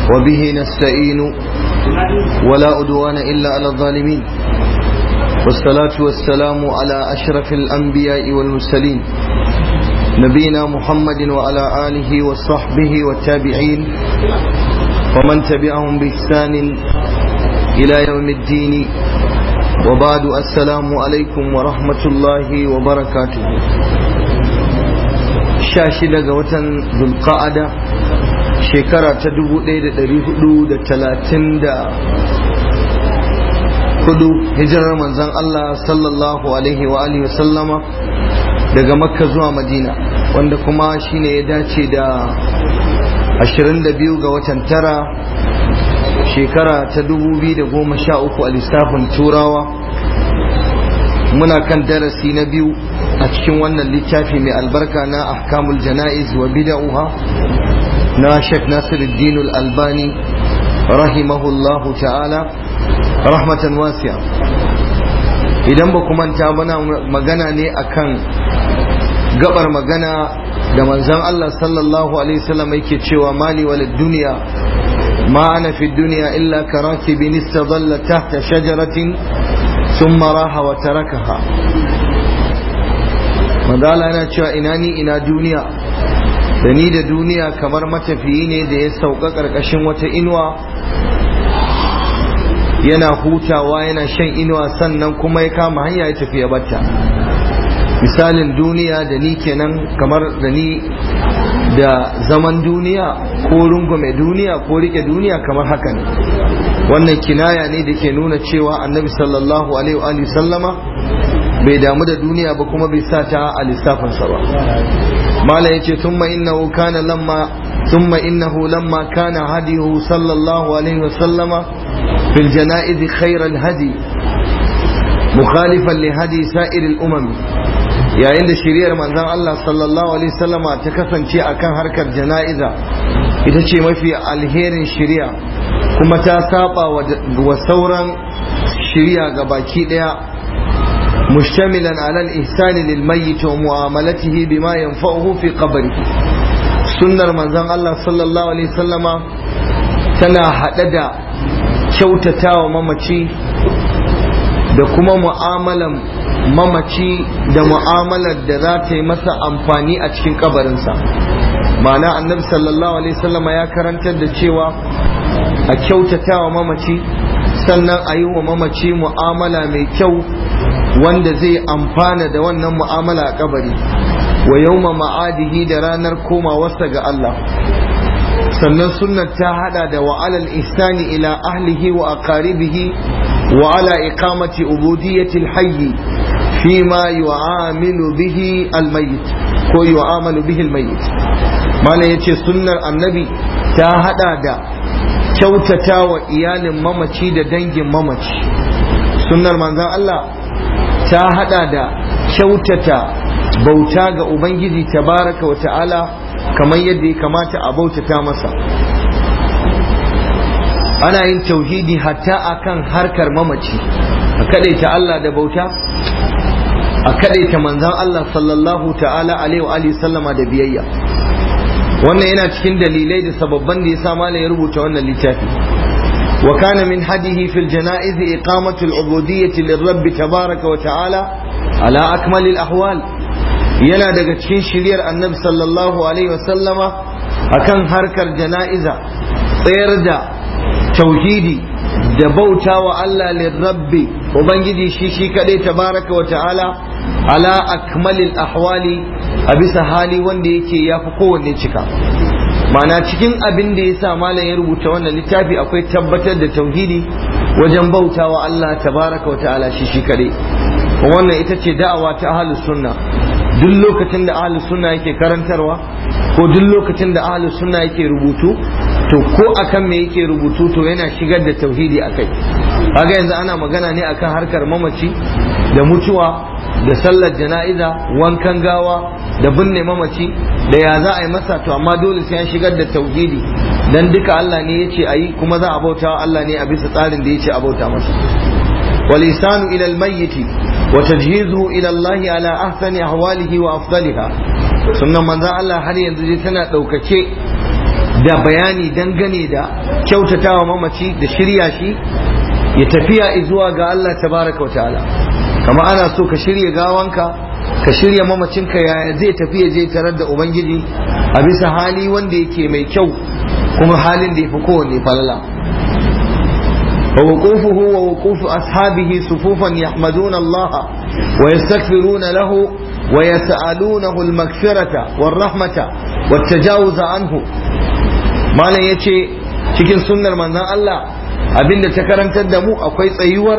وبه نستعين ولا أدوان إلا على الظالمين والصلاة والسلام على أشرف الأنبياء والمرسلين نبينا محمد وعلى آله وصحبه والتابعين ومن تبعهم بإحسان إلى يوم الدين وبعد السلام عليكم ورحمة الله وبركاته شاشدة وتن ذو القعدة shekara ta dubu ɗaya da ɗari hudu da talatin da hudu hijirar manzan Allah sallallahu alaihi wa alihi sallama daga makka zuwa madina wanda kuma shine ya dace da ashirin da biyu ga watan tara shekara ta dubu biyu da goma sha uku a lissafin turawa muna kan darasi na biyu a cikin wannan littafi mai albarka na ahkamul jana'iz wa bida'uha na Sheikh Nasiruddin Al-Albani rahimahullahu ta'ala rahmatan wasi'a idan ba manta bana magana ne akan gabar magana da manzon Allah sallallahu alaihi wasallam yake cewa mali walid dunya ma ana fi dunya illa karakibin istadalla tahta shajaratin thumma raha wa tarakaha manzala yana cewa ina ni ina duniya da ni da duniya kamar matafiyi ne da ya sauka ƙarƙashin wata inuwa yana hutawa yana shan inuwa sannan kuma ya kama hanya ya tafi ya batta misalin duniya da ni kenan kamar da ni da zaman duniya ko rungume duniya ko rike duniya kamar haka ne wannan kinaya ne da ke nuna cewa annabi sallallahu alaihi wa sallama bai damu da duniya ba kuma bai sa ta a lissafinsa ba mala yace thumma innahu kana lamma thumma innahu lamma kana hadihu sallallahu alaihi wa sallama fil janaiz khayr al hadi mukhalifan li hadi sa'ir al umam yayin da shiriyar manzon Allah sallallahu alaihi wa sallama ta kasance akan harkar janaiza ita ce mafi alherin shiriya kuma ta saba wa sauran shiriya ga baki daya مشتملا على الإحسان للميت ومعاملته بما ينفعه في قبره سنة منزان الله صلى الله عليه وسلم تنا حددا kyautata wa mamaci da kuma mu'amalan mamaci da mu'amalar da za ta yi masa amfani a cikin kabarinsa ma'ana annabi sallallahu alaihi wasallama ya karantar da cewa a kyautata wa mamaci sannan a yi wa mamaci mu'amala mai kyau wanda zai amfana da wannan mu'amala a kabari wa yawma ma'adihi da ranar komawarsa ga Allah sannan sunnar ta hada da wa alal ihsani ila ahlihi wa aqaribihi wa ala iqamati ubudiyyati alhayy fi ma yu'amilu bihi almayyit ko yu'amalu bihi almayyit malam yace sunnar annabi ta hada da kyautata wa iyalin mamaci da dangin mamaci sunnar manzon Allah ta hada da kyautata bauta ga ubangiji tabaraka wa ta'ala kamar yadda ya kamata a bautata masa ana yin tauhidi hatta akan harkar mamaci a kadaita Allah da bauta a kadaita manzan Allah sallallahu ta'ala alaihi wa sallama da biyayya wannan yana cikin dalilai da sababban da ya sa malam ya rubuta wannan littafi وكان من هديه في الجنائز إقامة العبودية للرب تبارك وتعالى على أكمل الأحوال yana daga cikin shiryar annabi sallallahu alaihi wasallama akan harkar jana'iza tsayar da tauhidi da bauta wa Allah lirrabbi ubangiji shi shi kadai tabaraka wa ta'ala ala akmalil ahwali a bisa hali wanda yake yafi kowanne cika mana cikin abin da ya sa malam ya rubuta wannan littafi akwai tabbatar da tauhidi wajen bauta wa Allah tabaraka wa ta'ala shi shi kadai wannan ita ce da'awa ta ahlus sunna duk lokacin da ahlus sunna yake karantarwa ko duk lokacin da ahlus sunna yake rubutu to ko akan me yake rubutu to yana shigar da tauhidi akai kaga yanzu ana magana ne akan harkar mamaci da mutuwa da sallar jana'iza wankan gawa da binne mamaci da ya za a yi masa to amma dole sai an shigar da tauhidi dan duka Allah ne yace ayi kuma za a bauta wa Allah ne a bisa tsarin da yace a bauta masa والإحسان إلى الميت وتجهيزه إلى الله على أحسن أحواله وأفضلها sunan manzan Allah har yanzu dai tana ɗaukace da bayani dangane da kyautatawa mamaci da shirya shi ya tafiya zuwa ga Allah tabaraka wa ta'ala kama ana so ka shirya gawanka ka shirya mamacinka yaya zai tafi ya je tarar da ubangiji a bisa hali wanda yake mai kyau kuma halin da ya fi kowanne falala ووقوفه ووقوف أصحابه صفوفا يحمدون الله ويستغفرون له ويسألونه المغفرة والرحمة والتجاوز عنه ما لا يتي cikin sunnar manzon Allah abinda ta karantar da mu akwai tsayuwar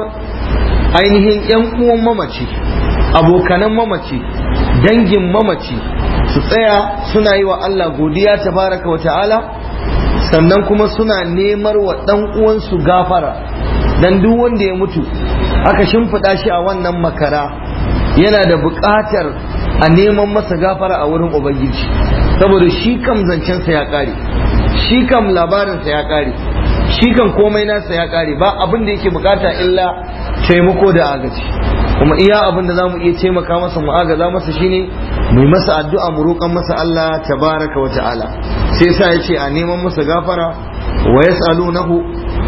ainihin yan uwan mamaci abokanan mamaci dangin mamaci su tsaya suna yi wa Allah godiya tabaraka wa ta'ala sannan kuma suna nemar wa ɗan uwansu gafara dan duk wanda ya mutu aka shimfiɗa shi a wannan makara yana da buƙatar a neman masa gafara a wurin ubangiji saboda shi kam zancensa ya ƙare shi kam labarinsa ya ƙare shi kan komai nasa ya ƙare ba abin da yake bukata illa taimako da agaji kuma iya abin da za mu iya taimaka masa mu agaza masa shine mu yi masa addu'a mu roƙan masa Allah tabaraka wa ta'ala sai sa ya ce a neman masa gafara wa yas'alunahu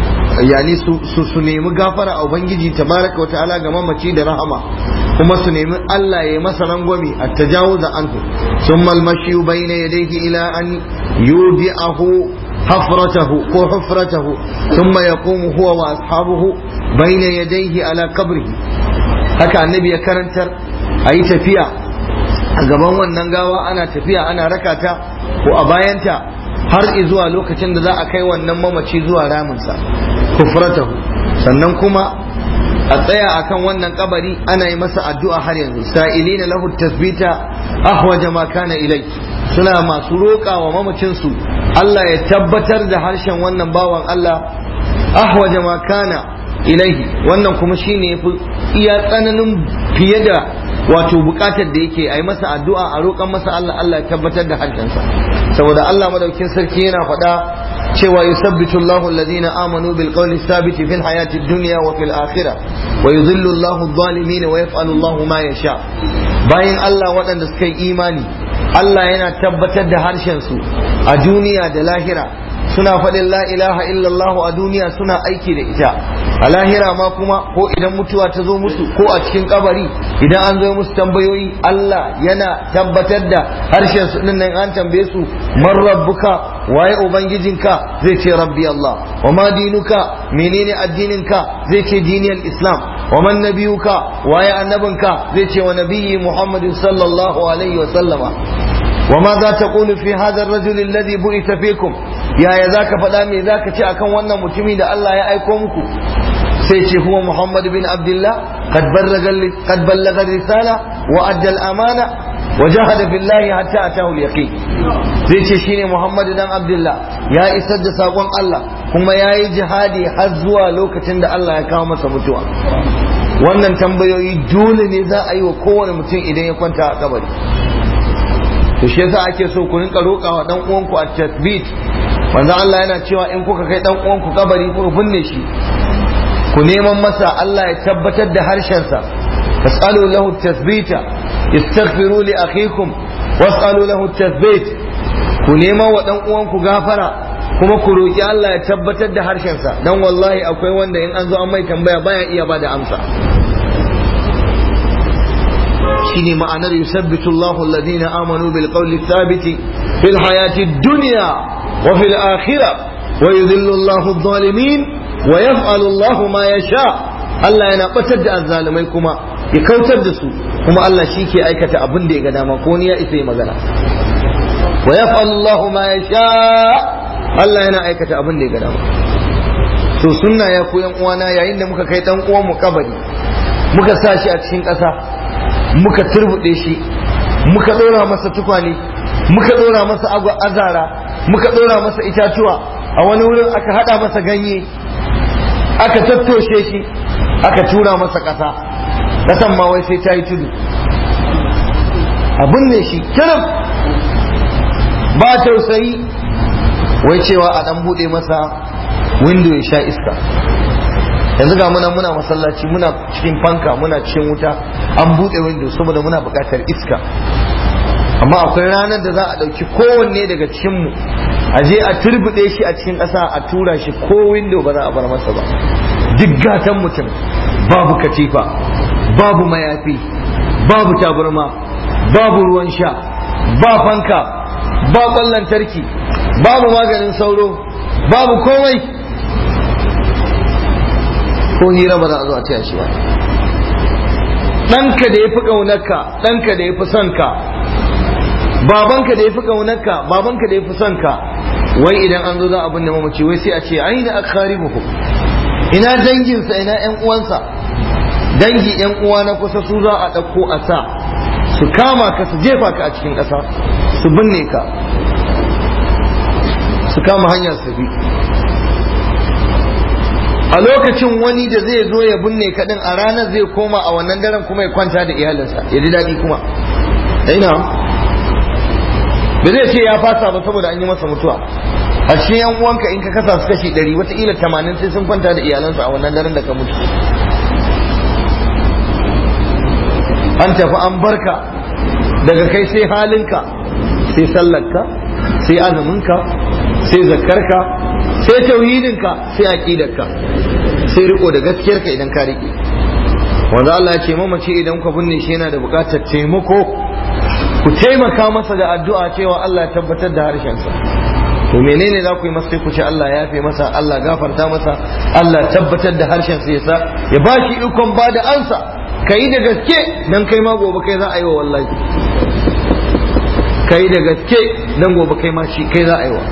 yani su su nemi gafara a ubangiji tabaraka wa ta'ala ga mamaci da rahama kuma su nemi Allah ya yi masa rangwami a tajawuza anhu thumma al-mashi bayna yadayhi ila an yudi'ahu حفرته كو حفرته ثم يقوم هو وأصحابه بين يديه على قبره haka annabi ya karantar a yi tafiya a gaban wannan gawa ana tafiya ana rakata ko a bayanta har zuwa lokacin da za a kai wannan mamaci zuwa raminsa kufratahu sannan kuma a tsaya akan wannan kabari ana yi masa addu'a har yanzu sa'ilina lahu tasbita ahwaja ma kana ilai suna masu roƙa wa mamacinsu Allah ya tabbatar da harshen wannan bawan Allah ahwaja ma kana ilaihi wannan kuma shine yafi iya tsananin fiye da wato bukatar da yake ai masa addu'a a roƙan masa Allah Allah ya tabbatar da harshensa saboda Allah madaukin sarki yana faɗa cewa yusabbitu Allahu alladhina amanu bil qawli thabiti fil hayati dunya wa fil akhirah wa yudhillu Allahu adh-dhalimin wa yaf'alu Allahu ma yasha bayan Allah waɗanda suka yi imani Allah yana tabbatar da harshen su a duniya da lahira suna faɗin la ilaha illallah a duniya suna aiki da ita a lahira ma kuma ko idan mutuwa ta zo musu ko a cikin kabari idan an zo musu tambayoyi Allah yana tabbatar da harshen su din nan an tambaye su man rabbuka waye ubangijinka zai ce rabbi Allah wa ma dinuka menene addininka zai ce diniyar islam wa man nabiyuka waye annabinka zai ce wa nabiyyi muhammadin sallallahu alaihi wa sallama وماذا تقول في هذا الرجل الذي بعث فيكم يا يا ذاك فدا me zaka ce akan wannan mutumi da Allah ya aiko muku sai ce huwa Muhammad bin Abdullah qad ballaga qad ballaga risala wa adda al-amana wa jahada billahi hatta atahu al-yaqin zai ce shine Muhammad dan Abdullah ya isar da sakon Allah kuma yayi jihadi har zuwa lokacin da Allah ya kawo masa mutuwa wannan tambayoyi dole ne za a yi wa kowane mutum idan ya kwanta a kabari to shi yasa ake so ku rinka roƙawa dan uwanku a tasbit manzo Allah yana cewa in kuka kai dan uwanku kabari kuka binne shi ku neman masa Allah ya tabbatar da harshen sa fasalu lahu tasbita istaghfiru li akhikum wasalu lahu tasbit ku neman wa dan uwanku gafara kuma ku roki Allah ya tabbatar da harshen sa dan wallahi akwai wanda in an zo an mai tambaya baya iya bada amsa shine ma'anar yusabbitu Allahu alladhina amanu bil qawli thabiti fil hayati dunya wa fil akhirah wa yudhillu Allahu adh-dhalimin wa yaf'alu Allahu ma yasha Allah yana batar da azzalimai kuma ya kautar da su kuma Allah shi ke aikata abin da ya ga dama ko ni ya isa yi magana wa yaf'alu Allahu ma yasha Allah yana aikata abin da ya ga dama to sunna ya ku yan uwana yayin da muka kai dan uwan mu kabari muka sa shi a cikin ƙasa muka turbuɗe shi muka ɗora masa tukwane muka ɗora masa azara muka ɗora masa itatuwa a wani wurin aka haɗa masa ganye aka tattoshe shi aka tura masa ƙasa ƙasan ma wai sai ta yi tudu abin ne shi kirim ba tausayi wai cewa a ɗan buɗe masa windo ya sha iska yanzu ga muna muna masallaci muna cikin fanka muna cikin wuta an buɗe window saboda muna buƙatar iska amma akwai ranar da za a ɗauki kowanne daga cikinmu a je a turbuɗe shi a cikin ƙasa a tura shi ko windo ba za a bar masa ba duk gatan mutum babu katifa babu mayafi babu tabarma babu ruwan sha ba fanka ba ƙwallon tarki babu maganin sauro babu komai ko hira ba za a zo a taya shi ba ɗanka da ya fi ƙaunarka ɗanka da ya fi son ka babanka da ya fi ƙaunarka babanka da ya fi son ka wai idan an zo za a binne mamaci wai sai a ce aina akharibuhu ina danginsa ina ƴan uwansa dangi ƴan uwa na kusa su za a ɗauko a sa su kama ka su jefa ka a cikin ƙasa su binne ka su kama hanyar su bi a lokacin wani da zai zo ya binne ka din a ranar zai koma a wannan daren kuma ya kwanta da iyalinsa ya ji daɗi kuma ina ba zai ce ya fasa ba saboda an yi masa mutuwa a cikin yan uwanka in ka kasa su kashi ɗari wataƙila tamanin sai sun kwanta da iyalansu a wannan daren da ka mutu an tafi an barka daga kai sai halinka sai sallarka sai azuminka sai zakkarka sai tauhidinka sai aqidarka sai riko da gaskiyarka idan ka rike wanda Allah ya ce mamaci idan ka binne shi yana da buƙatar taimako ku taimaka masa da addu'a cewa Allah ya tabbatar da harshensa to menene za ku yi masa sai ku ce Allah ya yafe masa Allah gafarta masa Allah tabbatar da harshensa ya sa ya ba shi ikon ba da ansa ka yi da gaske dan kai ma gobe kai za a yi wa wallahi ka yi da gaske dan gobe kai ma shi kai za a yi wa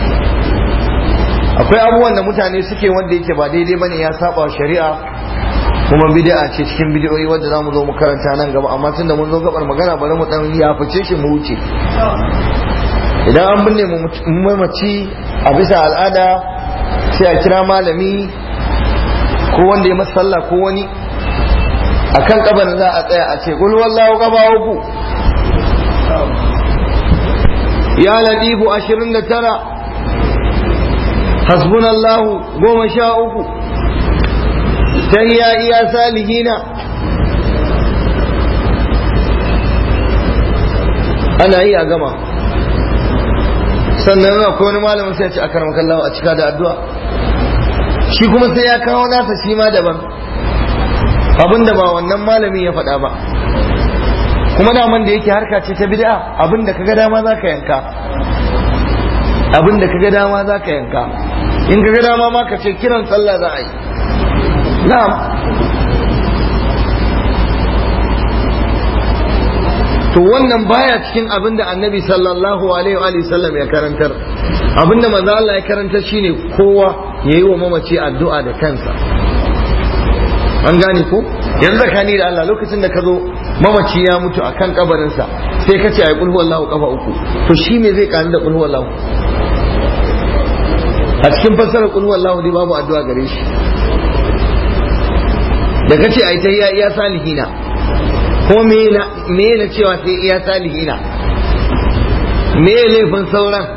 akwai abubuwan da mutane suke wanda yake ba daidai bane ya saba shari'a kuma bid'a ce cikin bid'o'i wanda zamu zo mu karanta nan gaba amma tunda mun zo gabar magana bari mu dan ya fice shi mu wuce idan an binne mu mamaci a bisa al'ada sai a kira malami ko wanda ya masa sallah ko wani akan kabarin za a tsaya a ce kul wallahu gaba uku ya ladifu 29 hasbunallahu goma sha uku tahiya iya salihina ana yi a gama sannan akwai wani malamin sai ce a karamakan a cika da addu'a shi kuma sai ya kawo nasa shi ma daban abinda ba wannan malamin ya faɗa ba kuma daman da yake harka ce ta bid'a abinda kaga dama za ka yanka abinda kaga dama za ka yanka in kaga dama ma ka ce kiran sallah za a yi na'am to wannan baya cikin abin da annabi sallallahu alaihi wa sallam ya karantar abin da manzo Allah ya karantar shine kowa yayi wa mamaci addu'a da kansa an gane ko yanzu zakani da Allah lokacin da ka zo mamaci ya mutu akan kabarinsa sai ka ce ayi kulhu wallahu kafa uku to shi me zai kani da kulhu wallahu a cikin fassarar kulhu wallahu dai babu addu'a gare shi da kace ai ta iya iya salihina ko me na cewa sai iya salihina me laifin sauran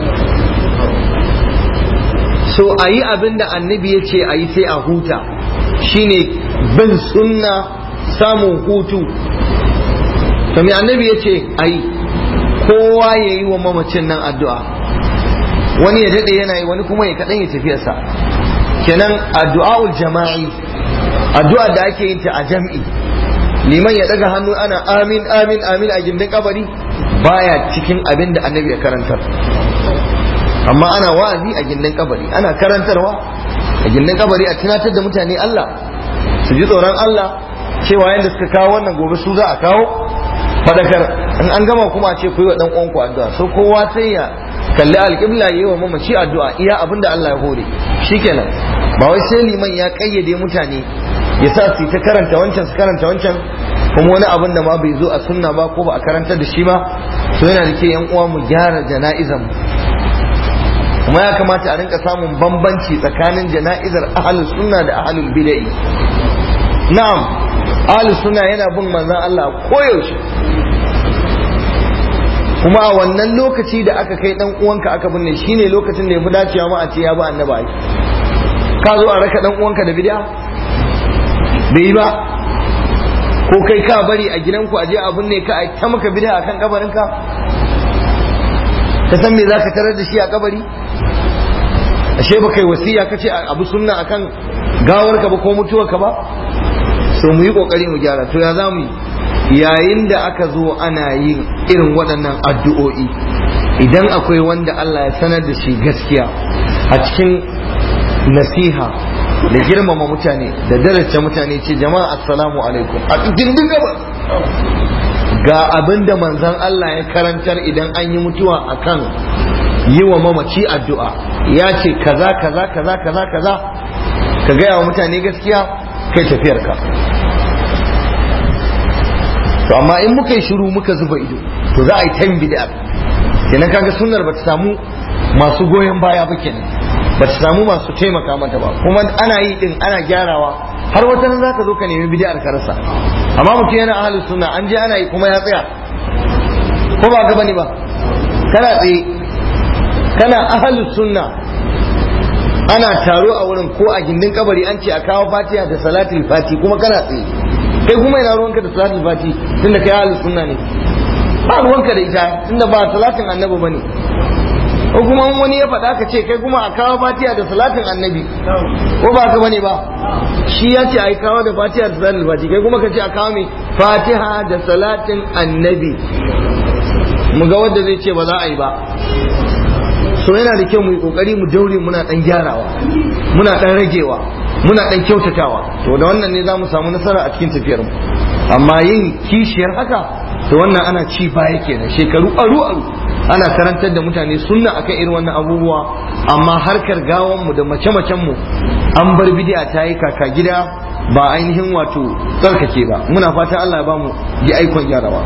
so a yi abin da annabi ya ce a yi sai a huta shine bin sunna samun hutu to me annabi ya ce a yi kowa ya yi wa mamacin nan addu'a wani ya daɗe yana yi wani kuma ya kaɗan ya tafiyarsa kenan addu'a'ul jama'i addu'a da ake yin ta a jam'i liman ya daga hannu ana amin amin amin a gindin kabari baya cikin abin da annabi ya karantar amma ana wa'azi a gindin kabari ana karantarwa a gindin kabari a tunatar da mutane Allah su ji tsoron Allah cewa yadda suka kawo wannan gobe su za a kawo fadakar in an gama kuma a ce ku yi wa dan uwanku addu'a so kowa sai ya kalli alƙibla yi wa mamaci addu'a iya abin da Allah ya hore shikenan ba wai sai liman ya kayyade mutane ya sa su ta karanta wancan su karanta wancan kuma wani abin da ma bai zo a sunna ba ko ba a karanta da shi ba to yana da ke yan uwa mu gyara jana'izan mu kuma ya kamata a rinka samun bambanci tsakanin jana'izar ahlus sunna da ahlul bid'ah na'am ahlus sunna yana bin manzon Allah koyaushe kuma a wannan lokaci da aka kai dan uwanka aka binne shine lokacin da ya fi dacewa ma a ce ya ba annabi ka zo a raka dan uwanka da bid'a bai yi ba ko kai ka bari a gidanku a je a binne ka a ta maka bid'a akan kabarinka ka san me zaka tarar da shi a kabari ashe ba kai wasiya kace abu sunna akan gawar ka ba ko mutuwar ka ba so mu yi kokari mu gyara to ya za mu yi yayin da aka zo ana yin irin waɗannan addu'o'i idan akwai wanda Allah ya sanar da shi gaskiya a cikin nasiha da girmama mutane da daraja mutane ce jama'a assalamu alaikum a cikin gaba ga abin da manzon Allah ya karantar idan an yi mutuwa akan yi wa mamaci addu'a ya ce kaza kaza kaza kaza kaza ka gaya wa mutane gaskiya kai tafiyarka to amma in muka yi shiru muka zuba ido to za a yi tan bid'a kenan kaga sunnar bata samu masu goyon baya ba kenan bata samu masu taimaka mata ba kuma ana yi din ana gyarawa har wata nan zaka zo ka nemi bid'ar ka rasa amma mutum yana ahlus sunna an je ana yi kuma ya tsaya ko ba ka bane ba kana tsaye kana ahlus sunna ana taro a wurin ko a gindin kabari an ce a kawo fatiha da salatul fati kuma kana tsaye kai kuma ina ruwanka da salatul fati tunda kai ahlus sunna ne ba ruwanka da ita tunda ba salatin annabi bane ko kuma wani ya faɗa ka ce kai kuma a kawo fatiha da salatin annabi ko ba ka bane ba shi ya ce a yi kawo da fatiha da salatin fati kai kuma ka ce a kawo mai fatiha da salatin annabi mu ga wanda zai ce ba za a yi ba so yana da kyau mu yi kokari mu daure muna dan gyarawa muna dan ragewa muna dan kyautatawa to da wannan ne za mu samu nasara a cikin tafiyar mu amma yin kishiyar haka to wannan ana ci baya kenan shekaru aru aru ana karantar da mutane sunna akan irin wannan abubuwa amma harkar gawan mu da mace macen mu an bar bid'a ta yi kaka gida ba ainihin wato tsarkake ba muna fatan Allah ya bamu ji aikon gyarawa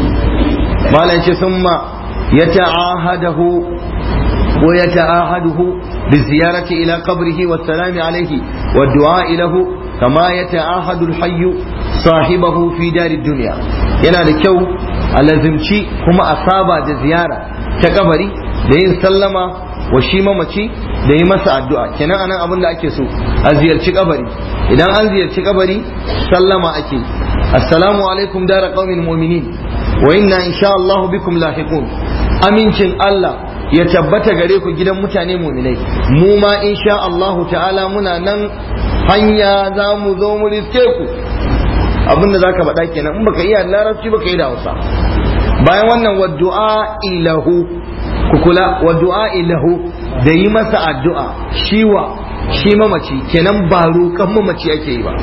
malam ce summa yata'ahadahu ويتعاهده بالزيارة إلى قبره والسلام عليه والدعاء له كما يتعاهد الحي صاحبه في دار الدنيا yana da kyau a lazimci kuma a saba da ziyara ta kabari da yin sallama wa shi mamaci da yi masa addu'a kenan anan abin da ake so a ziyarci kabari idan an ziyarci kabari sallama ake assalamu alaikum dara qaumin mu'minin wa inna insha Allah bikum lahiqun amincin Allah ya tabbata gare ku gidan mutane muminai mu ma insha Allah ta'ala muna nan hanya za mu zo mu riske ku abinda za ka faɗa kenan in baka iya larabci baka yi da hausa bayan wannan wa du'a ilahu ku kula wa du'a ilahu da yi masa addu'a shiwa shi mamaci kenan ba roƙon mamaci ake yi ba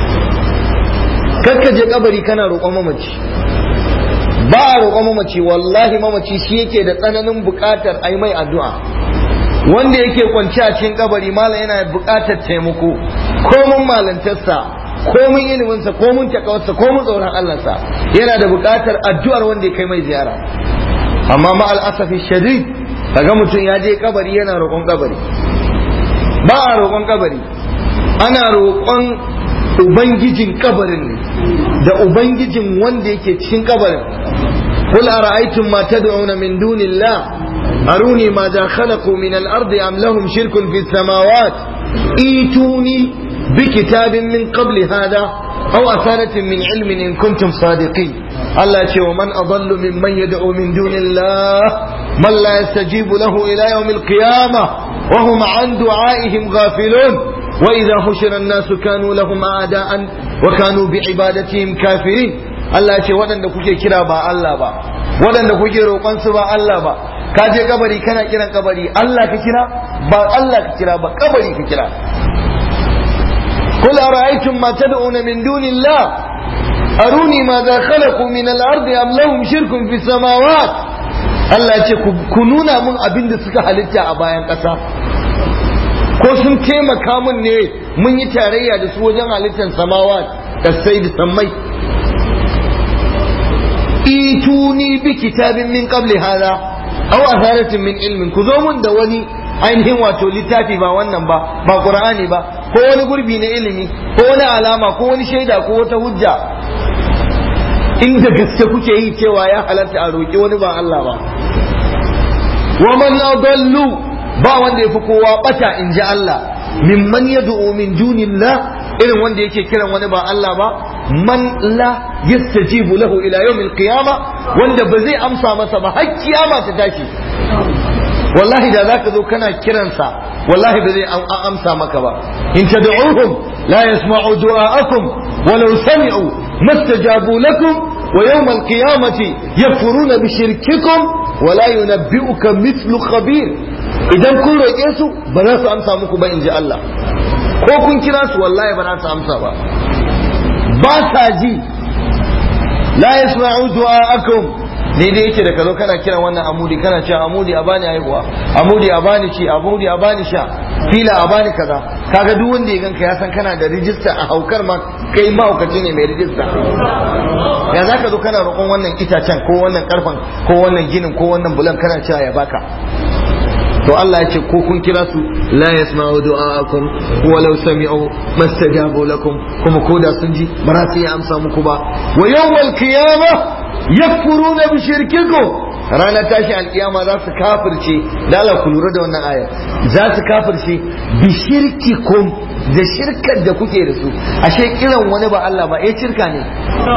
kakka je kabari kana roƙon mamaci ba a roƙon mamaci wallahi mamaci shi yake da tsananin buƙatar a mai addu'a wanda yake kwanci a cikin kabari malam yana buƙatar taimako komun malantarsa komun iliminsa komun takawarsa komun tsoron Allahnsa yana da buƙatar addu'ar wanda ya kai mai ziyara amma ma al'asafi shadid kaga mutum ya je kabari yana roƙon kabari ba a roƙon kabari ana roƙon ubangijin kabarin ne da ubangijin wanda yake cikin kabarin قل أرأيتم ما تدعون من دون الله أروني ماذا خلقوا من الأرض أم لهم شرك في السماوات إيتوني بكتاب من قبل هذا أو أثارة من علم إن كنتم صادقين الله يقول ومن أضل ممن يدعو من دون الله من لا يستجيب له إلى يوم القيامة وهم عن دعائهم غافلون وإذا حشر الناس كانوا لهم أعداء وكانوا بعبادتهم كافرين Allah ya ce waɗanda kuke kira ba Allah ba waɗanda kuke roƙon su ba Allah ba ka je kabari kana kiran kabari Allah ka kira ba Allah ka kira ba kabari ka kira قل أرأيتم ما تدعون من دون الله أروني ماذا خلقوا من الأرض أم لهم شرك في السماوات Allah ya ce ku nuna mun abin da suka halitta a bayan ƙasa ko sun taimaka mun ne mun yi tarayya da su wajen halittar samawa kasai da sammai ituni bi kitabin min qabli hada aw atharatin min ilmin ku zo mun da wani ainihin wato littafi ba wannan ba ba qur'ani ba ko wani gurbi na ilimi ko wani alama ko wani shaida ko wata hujja inda gaske kuke yi cewa ya halatta a roƙi wani ba Allah ba wa man adallu ba wanda yafi kowa bata in ji Allah mimman yad'u min dunillah irin wanda yake kiran wani ba Allah ba man la yastajibu lahu ila yawmil qiyama wanda ba zai amsa masa ba har kiyama ta tashi wallahi da zaka zo kana kiransa wallahi ba zai amsa maka ba in tad'uhum la yasma'u du'a'akum walau sami'u mastajabu lakum wa yawm al-qiyamati yakfuruna bi shirkikum wa la yunabbi'uka mithlu khabir idan kun roƙe su ba za su amsa muku ba in ji Allah ko kun kira su wallahi ba za su amsa ba ba sa ji la yasma'u du'a'akum daidai yake da ka zo kana kiran wannan amudi kana cewa amudi a bani haihuwa amudi a bani ci amudi a bani sha fila a bani kaza kaga duk wanda ya ganka ya san kana da rijista a haukar ma kai mahaukaci ne mai rijista ya za ka zo kana roƙon wannan itacen ko wannan karfan ko wannan ginin ko wannan bulan kana cewa ya baka to Allah ya ce ko kun kira su la yasma'u du'a'akum walau sami'u mastajabu lakum kuma ko da sun ji ba za su yi amsa muku ba wa yawmal qiyamah yakfuruna bi shirkikum ranar tashi alkiyama za su kafirce da Allah ku lura da wannan aya za su kafirce bi shirkikum da shirkar da kuke da su ashe kiran wani ba Allah ba eh shirka ne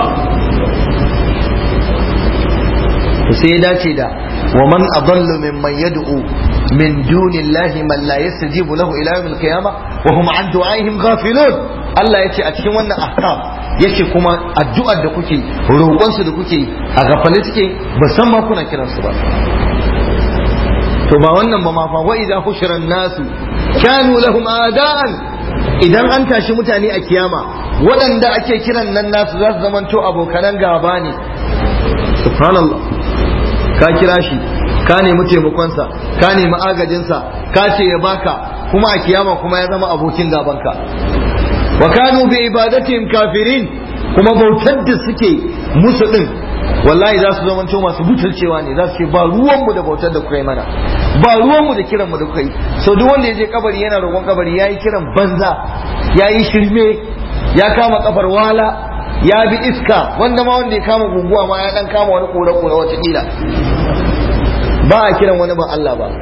to sai ya dace da wa man adallu mimman yad'u min dunillahi man la yastajibu lahu ila yawmil qiyamah wa hum an du'aihim ghafilun Allah yace a cikin wannan ahkam yace kuma addu'ar da kuke roƙon su da kuke a gafale suke ba san ma kuna kiran su ba to ba wannan ba ma fa wa idza hushira nasu kanu lahum ada'an idan an tashi mutane a kiyama waɗanda ake kiran nan nasu za su zamanto abokanan gaba ne subhanallah ka kira shi ka nemi taimakonsa ka nemi agajinsa ka ce ya baka kuma a kiyama kuma ya zama abokin gabanka wa kanu bi ibadatihim kafirin kuma bautar da suke musu din wallahi za su zama masu butulcewa ne za su ce ba ruwanmu da bautar da kuka yi mana ba ruwanmu da kiranmu da kuka yi so duk wanda ya je kabari yana roƙon kabari ya yi kiran banza ya yi shirme ya kama kafar wala ya bi iska wanda ma wanda ya kama guguwa ma ya dan kama wani kore-kore wata kila ba a kiran wani ba Allah ba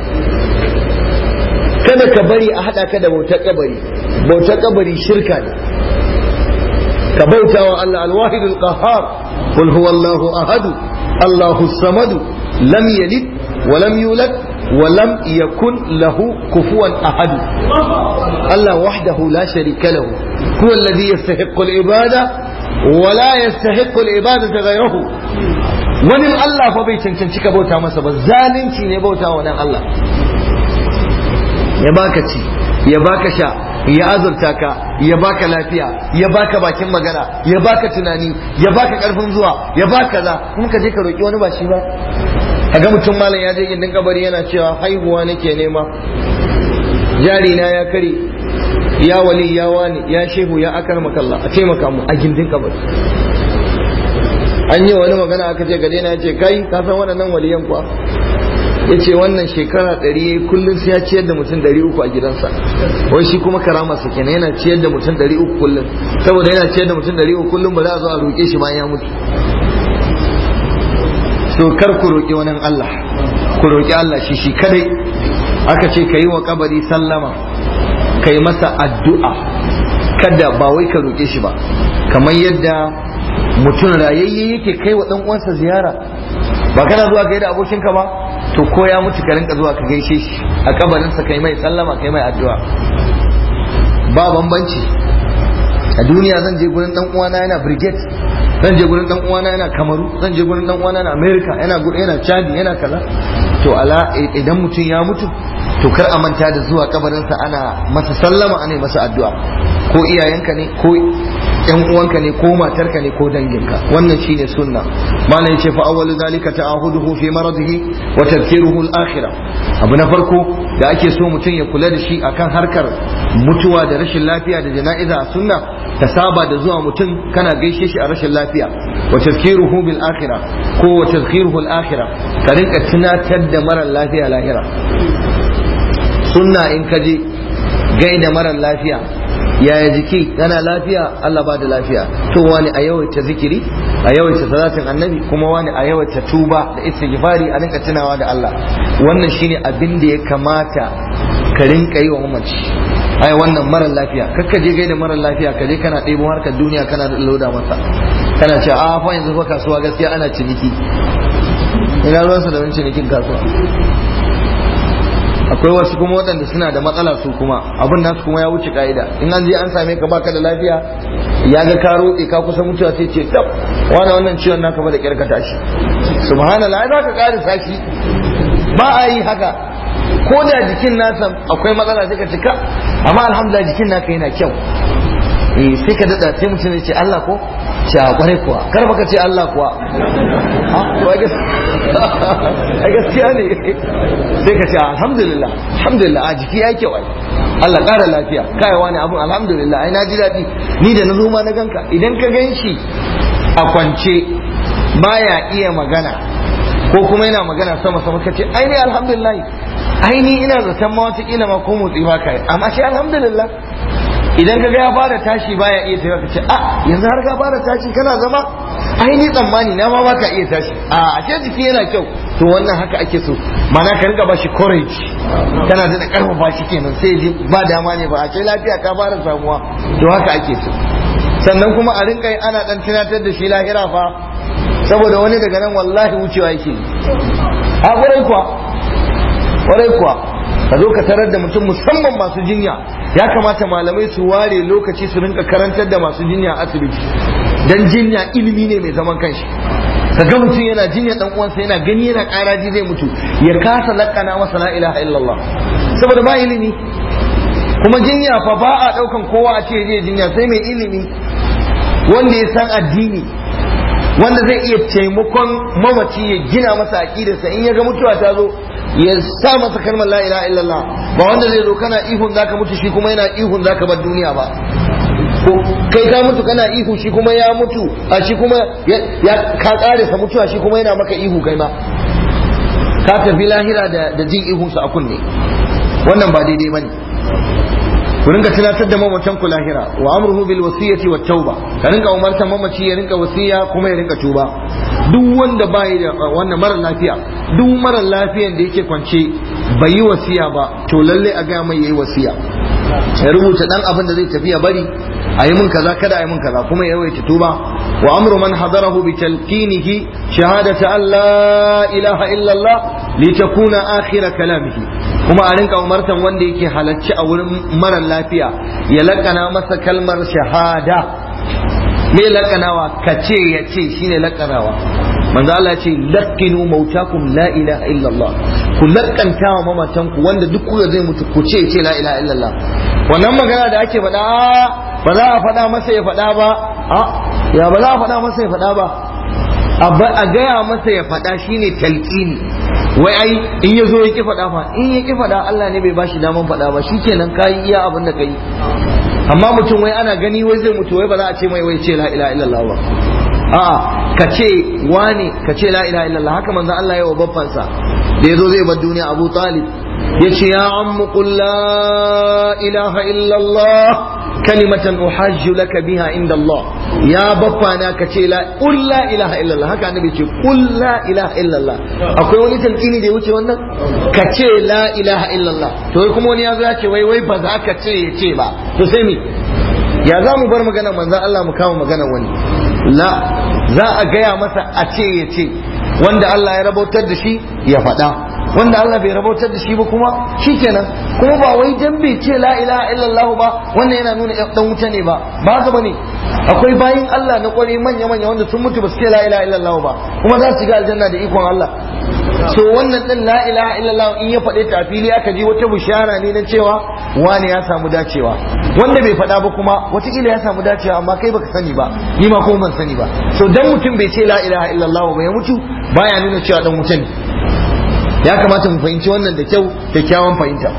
kada ka bari a haɗa ka da bautar kabari bautar kabari shirka ne ka bauta wa Allah alwahid alqahar qul huwa Allahu ahad Allahu samad lam yalid wa lam yulad wa lam yakun lahu kufuwan ahad Allah wahdahu la sharika lahu huwa alladhi yastahiqqu al-ibada wa la yastahiqqu al-ibadata ghayruhu wani Allah fa bai cancanci ka bauta masa ba zalunci ne bauta wa nan Allah ya baka ci ya baka sha ya azurta ka ya baka lafiya ya baka bakin magana ya baka tunani ya baka karfin zuwa ya baka za kuma ka je ka roki wani ba shi ba kaga mutum malam ya je gindin kabari yana cewa haihuwa nake nema jari na ya kare ya wali ya wani ya shehu ya akar makalla a taimaka mu a gindin kabari an yi wani magana aka ce gade na ya ce kai ka san waɗannan waliyan kuwa ya ce wannan shekara ɗari ya yi kullum sai ya ciyar da mutum ɗari uku a gidansa wai shi kuma karama sa kenan yana ciyar da mutum ɗari uku kullum saboda yana ciyar da mutum ɗari uku kullum ba za a zo a roƙe shi bayan ya mutu to kar ku roƙi wani Allah ku roƙi Allah shi shi kadai aka ce ka yi wa kabari sallama ka yi masa addu'a kada ba wai ka roƙe shi ba kamar yadda mutum rayayye yake kai wa ɗan uwansa ziyara ba kana zuwa kai da abokinka ba to ko ya mutu ka rinka zuwa ka gaishe shi a kabarinsa kai mai sallama kai mai addu'a ba bambanci a duniya zan je gurin dan uwana yana brigade zan je gurin dan uwana yana kamaru zan je gurin dan uwana yana america yana yana chadi yana kaza to ala idan mutum ya mutu to kar a manta da zuwa kabarinsa ana masa sallama ana masa addu'a ko iyayenka ne ko yan uwanka ne ko matarka ne ko danginka wannan shine sunna malam yace fa awwalu zalika ta'ahuduhu fi maradihi wa tadhkiruhu al-akhirah abu na farko da ake so mutum ya kula da shi akan harkar mutuwa da rashin lafiya da jana'iza a sunna ta saba da zuwa mutum kana gaishe shi a rashin lafiya wa tadhkiruhu bil akhirah ko wa tadhkiruhu al-akhirah ka rinka tunatar da mara lafiya lahira sunna in ka je gaida mara lafiya yaya jiki kana lafiya Allah ba da lafiya to wani a yawaita zikiri a yawaita salatin annabi kuma wani a yawaita tuba da istighfari a rinka tunawa da Allah wannan shine abin da ya kamata ka rinka yi wa mamaci ai wannan mara lafiya kakka je gaida mara lafiya ka je kana ɗebo harkar duniya kana da loda masa kana cewa a fa yanzu fa kasuwa gaskiya ana ciniki ina ruwansa da wani cinikin kasuwa akwai wasu kuma waɗanda suna da matsala su kuma abin nasu kuma ya wuce ka'ida in an je an same ka baka da lafiya ya ga ka roƙe ka kusa mutuwa sai ce tab wani wannan ciwon naka ba da kyar ka tashi subhanallah za ka ƙara sashi ba a yi haka ko da jikin nasa akwai matsala sai ka cika amma alhamdulillah jikin naka yana kyau eh sai ka dada sai mutum ya ce Allah ko ce a kwarai kuwa kar baka ce Allah kuwa a gaskiya ne sai ka ce alhamdulillah alhamdulillah a jiki ya kyau ai Allah ƙara lafiya kai wani abun alhamdulillah ai na ji daɗi ni da na zo ma na ganka idan ka gan shi a kwance baya iya magana ko kuma yana magana sama sama ka ce ai ni alhamdulillah ai ni ina zaton ma wata kila ma ko motsi ba kai amma shi alhamdulillah idan ka ga ya fara tashi baya iya tafiya ka ce a yanzu har ka fara tashi kana zama ai ni tsammani na ma baka iya tashi a ashe jiki yana kyau to wannan haka ake so mana ka rinka bashi courage kana da karfafa shi kenan sai ji ba dama ne ba a ce lafiya ka fara samuwa to haka ake so sannan kuma a rinka ana dan tunatar da shi lahira fa saboda wani daga nan wallahi wucewa yake a kwarai kuwa kwarai kuwa ka zo ka tarar da mutum musamman masu jinya ya kamata malamai su ware lokaci su rinka karantar da masu jinya a asibiti dan jinya ilimi ne mai zaman kanshi ka ga mutum yana jinya dan uwansa yana gani yana karaji zai mutu ya kasa lakana masa la ilaha illallah saboda ba ilimi kuma jinya fa ba a daukan kowa a ce je jinya sai mai ilimi wanda ya san addini wanda zai iya taimakon mamaci ya gina masa aqidarsa in ya ga mutuwa ta zo ya sa masa kalmar la ilaha illallah ba wanda zai zo kana ihun zaka mutu shi kuma yana ihun zaka bar duniya ba ko kai ka mutu kana ihu shi kuma ya mutu a shi kuma ya ka kare sa mutuwa shi kuma yana maka ihu kai ma ka tafi lahira da da jin ihun sa a kunne wannan ba daidai bane ku rinka tunatar da mamacin ku lahira wa amruhu bil wasiyati wat tauba ka rinka umartar mamaci ya rinka wasiya kuma ya rinka tuba duk wanda bai da wannan mara lafiya duk mara lafiyan da yake kwance bai yi wasiya ba to lalle a ga mai yayi wasiya ya rubuta dan abin da zai tafi ya bari a yi mun kaza kada a yi mun kaza kuma ya yawaita tuba wa amru man hadarahu bi talqinihi shahadata an la ilaha illa Allah litakuna akhir kalamihi kuma a rinka umartan wanda yake halacci a wurin mara lafiya ya lakana masa kalmar shahada me lakanawa ka ce ya ce shine lakanawa manzo Allah ce laqinu mautakum la ilaha illallah ku lakanta wa mamatan ku wanda duk kuka zai mutu ku ce ce la ilaha illallah wannan magana da ake faɗa ba za a faɗa masa ya faɗa ba a ya ba za a faɗa masa ya faɗa ba a gaya masa ya faɗa shine talqini wai ai in ya zo ya ki faɗa fa in ya ki faɗa Allah ne bai bashi daman faɗa ba shikenan kayi iya abin da kai amma mutum wai ana gani wai zai mutu wai ba za a ce mai wai ce la ilaha illallah ba a'a ka ce wane ka ce la ilaha illallah haka manzon Allah ya wa babbansa da yazo zai bar duniya Abu Talib yace ya ammu qul la ilaha illallah kalimatan uhajju laka biha inda Allah ya baffana ka ce la qul la ilaha illallah haka annabi ce qul la ilaha illallah akwai wani talqini da ya wuce wannan ka ce la ilaha illallah to kuma wani ya zo ya ce wai wai ba za ka ce ya ce ba to sai me ya za mu bar magana manzon Allah mu kama magana wani la za a gaya masa a ce ya ce wanda Allah ya rabautar da shi ya faɗa wanda Allah bai rabautar da shi ba kuma shikenan kuma ba wai dan bai ce la ilaha illallah ba wannan yana nuna dan wuta ne ba ba haka bane akwai bayin Allah na kware manya manya wanda sun mutu ba su ce la ilaha illallah ba kuma za su shiga aljanna da ikon Allah so wannan din la ilaha illallah in ya faɗe ta a fili aka ji wata bishara ne na cewa wani ya samu dacewa wanda bai faɗa ba kuma watakila ya samu dacewa amma kai baka sani ba ni ma kuma ban sani ba so dan mutum bai ce la ilaha illallah ba ya mutu baya nuna cewa dan wuta ne ya kamata mu fahimci wannan da kyau kyakkyawan fahimta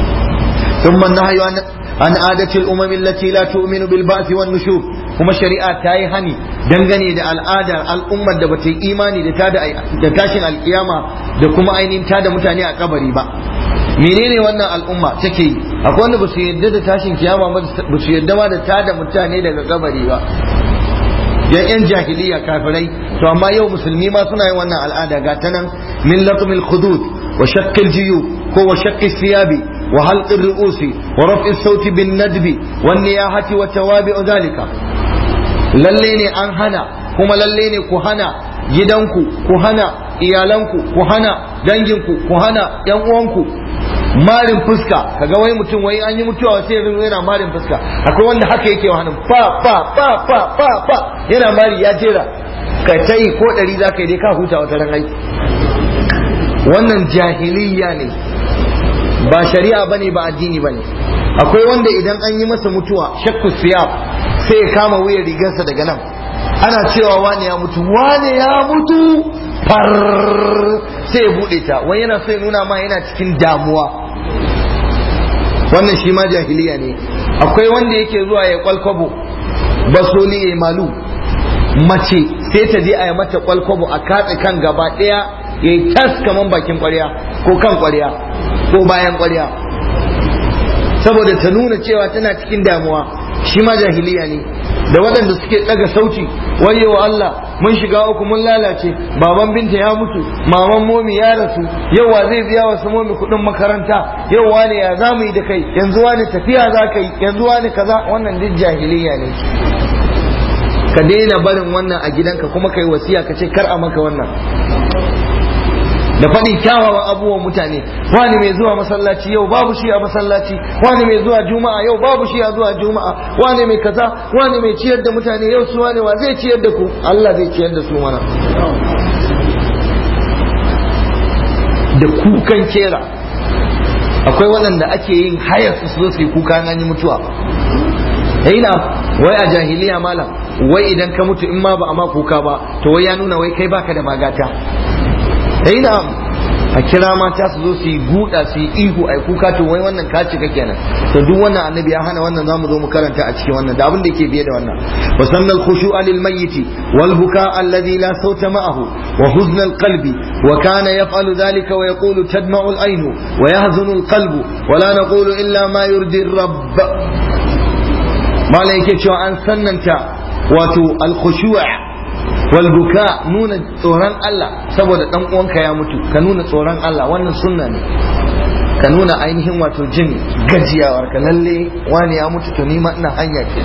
ثم النهي عن عن عادة الأمم التي لا تؤمن بالبعث والنشور kuma shari'a ta yi hani dangane da al'adar al'ummar da bata yi imani da tashin alkiyama da kuma ainihin tada mutane a kabari ba menene wannan al'umma take yi akwai wanda ba su yarda da tashin kiyama ba su yarda ma da tada mutane daga kabari ba yan yan jahiliya kafirai to amma yau musulmi ma suna yin wannan al'ada ga ta nan min latmil khudud wa shaqqil jiyub ko wa shaqqis siyabi wa halqir ru'usi wa raf'is sauti bin nadbi wan niyahati wa tawabi'u dhalika lalle ne an hana kuma lalle ne ku hana gidanku ku hana iyalanku ku hana danginku ku hana yan uwanku marin fuska kaga wai mutum wai an yi mutuwa sai ya yana marin fuska akwai wanda haka yake wa hannun fa fa fa fa fa fa yana mari ya jera ka tai ko ɗari za ka yi dai ka huta wata ran aiki wannan jahiliya ne ba shari'a bane ba addini bane akwai wanda idan an yi masa mutuwa shakku siya sai ya kama wuyar rigarsa daga nan ana cewa wane ya mutu wane ya mutu far sai ya bude ta wani yana so ya nuna ma yana cikin damuwa wannan shi ma jahiliya ne akwai wanda yake zuwa ya kwalkwabo basoli ya malu mace sai ta je a yi mata kwalkwabo a katse kan gaba ɗaya ya yi tas kaman bakin kwarya ko kan kwarya ko bayan kwarya saboda ta nuna cewa tana cikin damuwa shi ma jahiliya ne da waɗanda suke ɗaga sauti wayewa Allah mun shiga uku mun lalace baban binta ya mutu maman momi ya rasu yau wa zai biya wasu momi kuɗin makaranta yau wane ya za mu yi da kai yanzu wane tafiya za ka yi yanzu wane kaza wannan duk jahiliya ne ka daina barin wannan a gidanka kuma kai wasiya ka ce kar a maka wannan da faɗin kyawawan abubuwan mutane wani mai zuwa masallaci yau babu shi a masallaci wani mai zuwa juma'a yau babu shi a zuwa juma'a wani mai kaza wani mai ciyar da mutane yau su wani wa zai ciyar da ku Allah zai ciyar da su mana da kukan kera akwai waɗanda ake yin hayar su zo su yi kuka an yi mutuwa ina wai a jahiliya malam wai idan ka mutu in ma ba a ma kuka ba to wai ya nuna wai kai baka da magata ina a kira mata su zo su yi guda su yi ihu a kuka to wai wannan ka cika kenan to duk wannan annabi ya hana wannan zamu zo mu karanta a cikin wannan da abin da yake biye da wannan wa sanna al khushu'a lil mayyit wal buka alladhi la sawta ma'ahu wa huzn al qalbi wa kana yaf'alu dhalika wa yaqulu tadma'u al ayn wa yahzunu al qalbu wa la naqulu illa ma yurdi ar rabb mala yake cewa an sannanta wato al khushu' walbuka nuna tsoron Allah saboda dan uwanka ya mutu ka nuna tsoron Allah wannan sunna ne ka nuna ainihin wato jin gajiyawar ka lalle wani ya mutu to nima ina hanya ke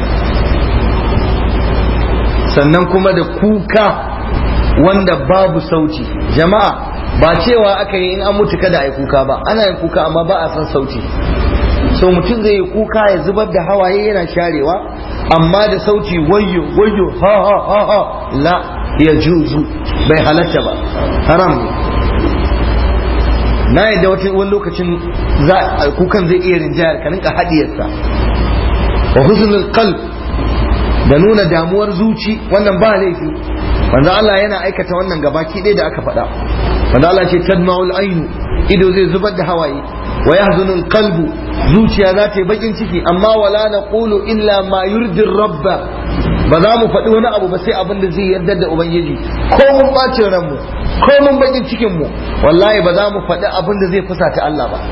sannan kuma da kuka wanda babu sauti jama'a ba cewa aka yi in an mutu kada a yi kuka ba ana yin kuka amma ba a san sauti so mutum zai yi kuka ya zubar da hawaye yana sharewa amma da sauti wayyo wayyo ha ha ha ha la ya juzu bai halatta ba haram ne na yadda wata wani lokacin kukan zai iya rinjayar ka rinka hadiyarsa wa husnul qalb da nuna damuwar zuci wannan ba laifi manzo Allah yana aikata wannan gabaki ɗaya da aka faɗa manzo Allah ce tadma'ul ainu ido zai zubar da hawaye wa yahzunul qalbu zuciya za ta yi bakin ciki amma wala naqulu illa ma yurdi rabba ba za mu faɗi wani abu ba sai abin da zai yarda da ubangiji ko mun bacin ranmu ko mun bakin cikin mu wallahi ba za mu faɗi abin da zai fusata Allah ba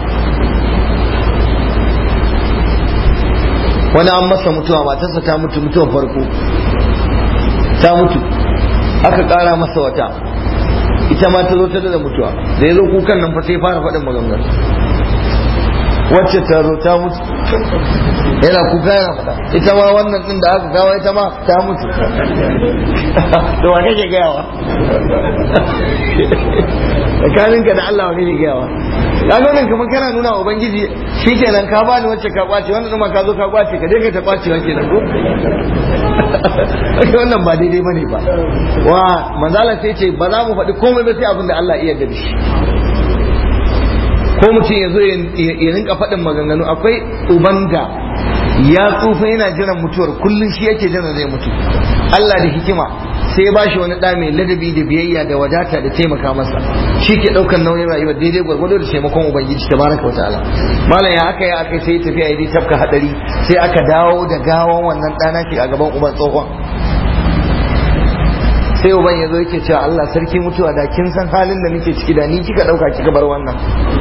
wani an masa mutuwa matarsa ta mutu mutuwar farko ta mutu aka ƙara masa wata ita ma ta zo ta da mutuwa da ya zo kukan nan fa sai fara faɗin maganganu wacce ta zo ta mutu yana kuka yana faɗa ita ma wannan ɗin da aka gawa ita ma ta mutu to wa kake gayawa tsakaninka da Allah wa kake gayawa kaga nan kamar kana nuna wa ubangiji shikenan ka bani wacce ka kwace wannan ma ka zo ka kwace ka je ka ta kwace wa kenan ko wannan ba daidai bane ba wa manzala sai ce ba za mu faɗi komai ba sai abin da Allah iya da shi ko mutum ya zo ya rinka faɗin maganganu akwai uban da ya tsufa yana jiran mutuwar kullum shi yake jiran zai mutu Allah da hikima sai ya bashi wani ɗa mai ladabi da biyayya da wadata da taimaka masa shi ke ɗaukar nauyin rayuwa daidai gwargwado da taimakon ubangiji ta baraka wa ta'ala malam ya aka yi aka sai tafiya ya tafka hadari sai aka dawo da gawan wannan ɗana ke a gaban uban tsohon sai uban ya zo yake cewa Allah sarki mutuwa da kin san halin da nake ciki da ni kika ɗauka kika bar wannan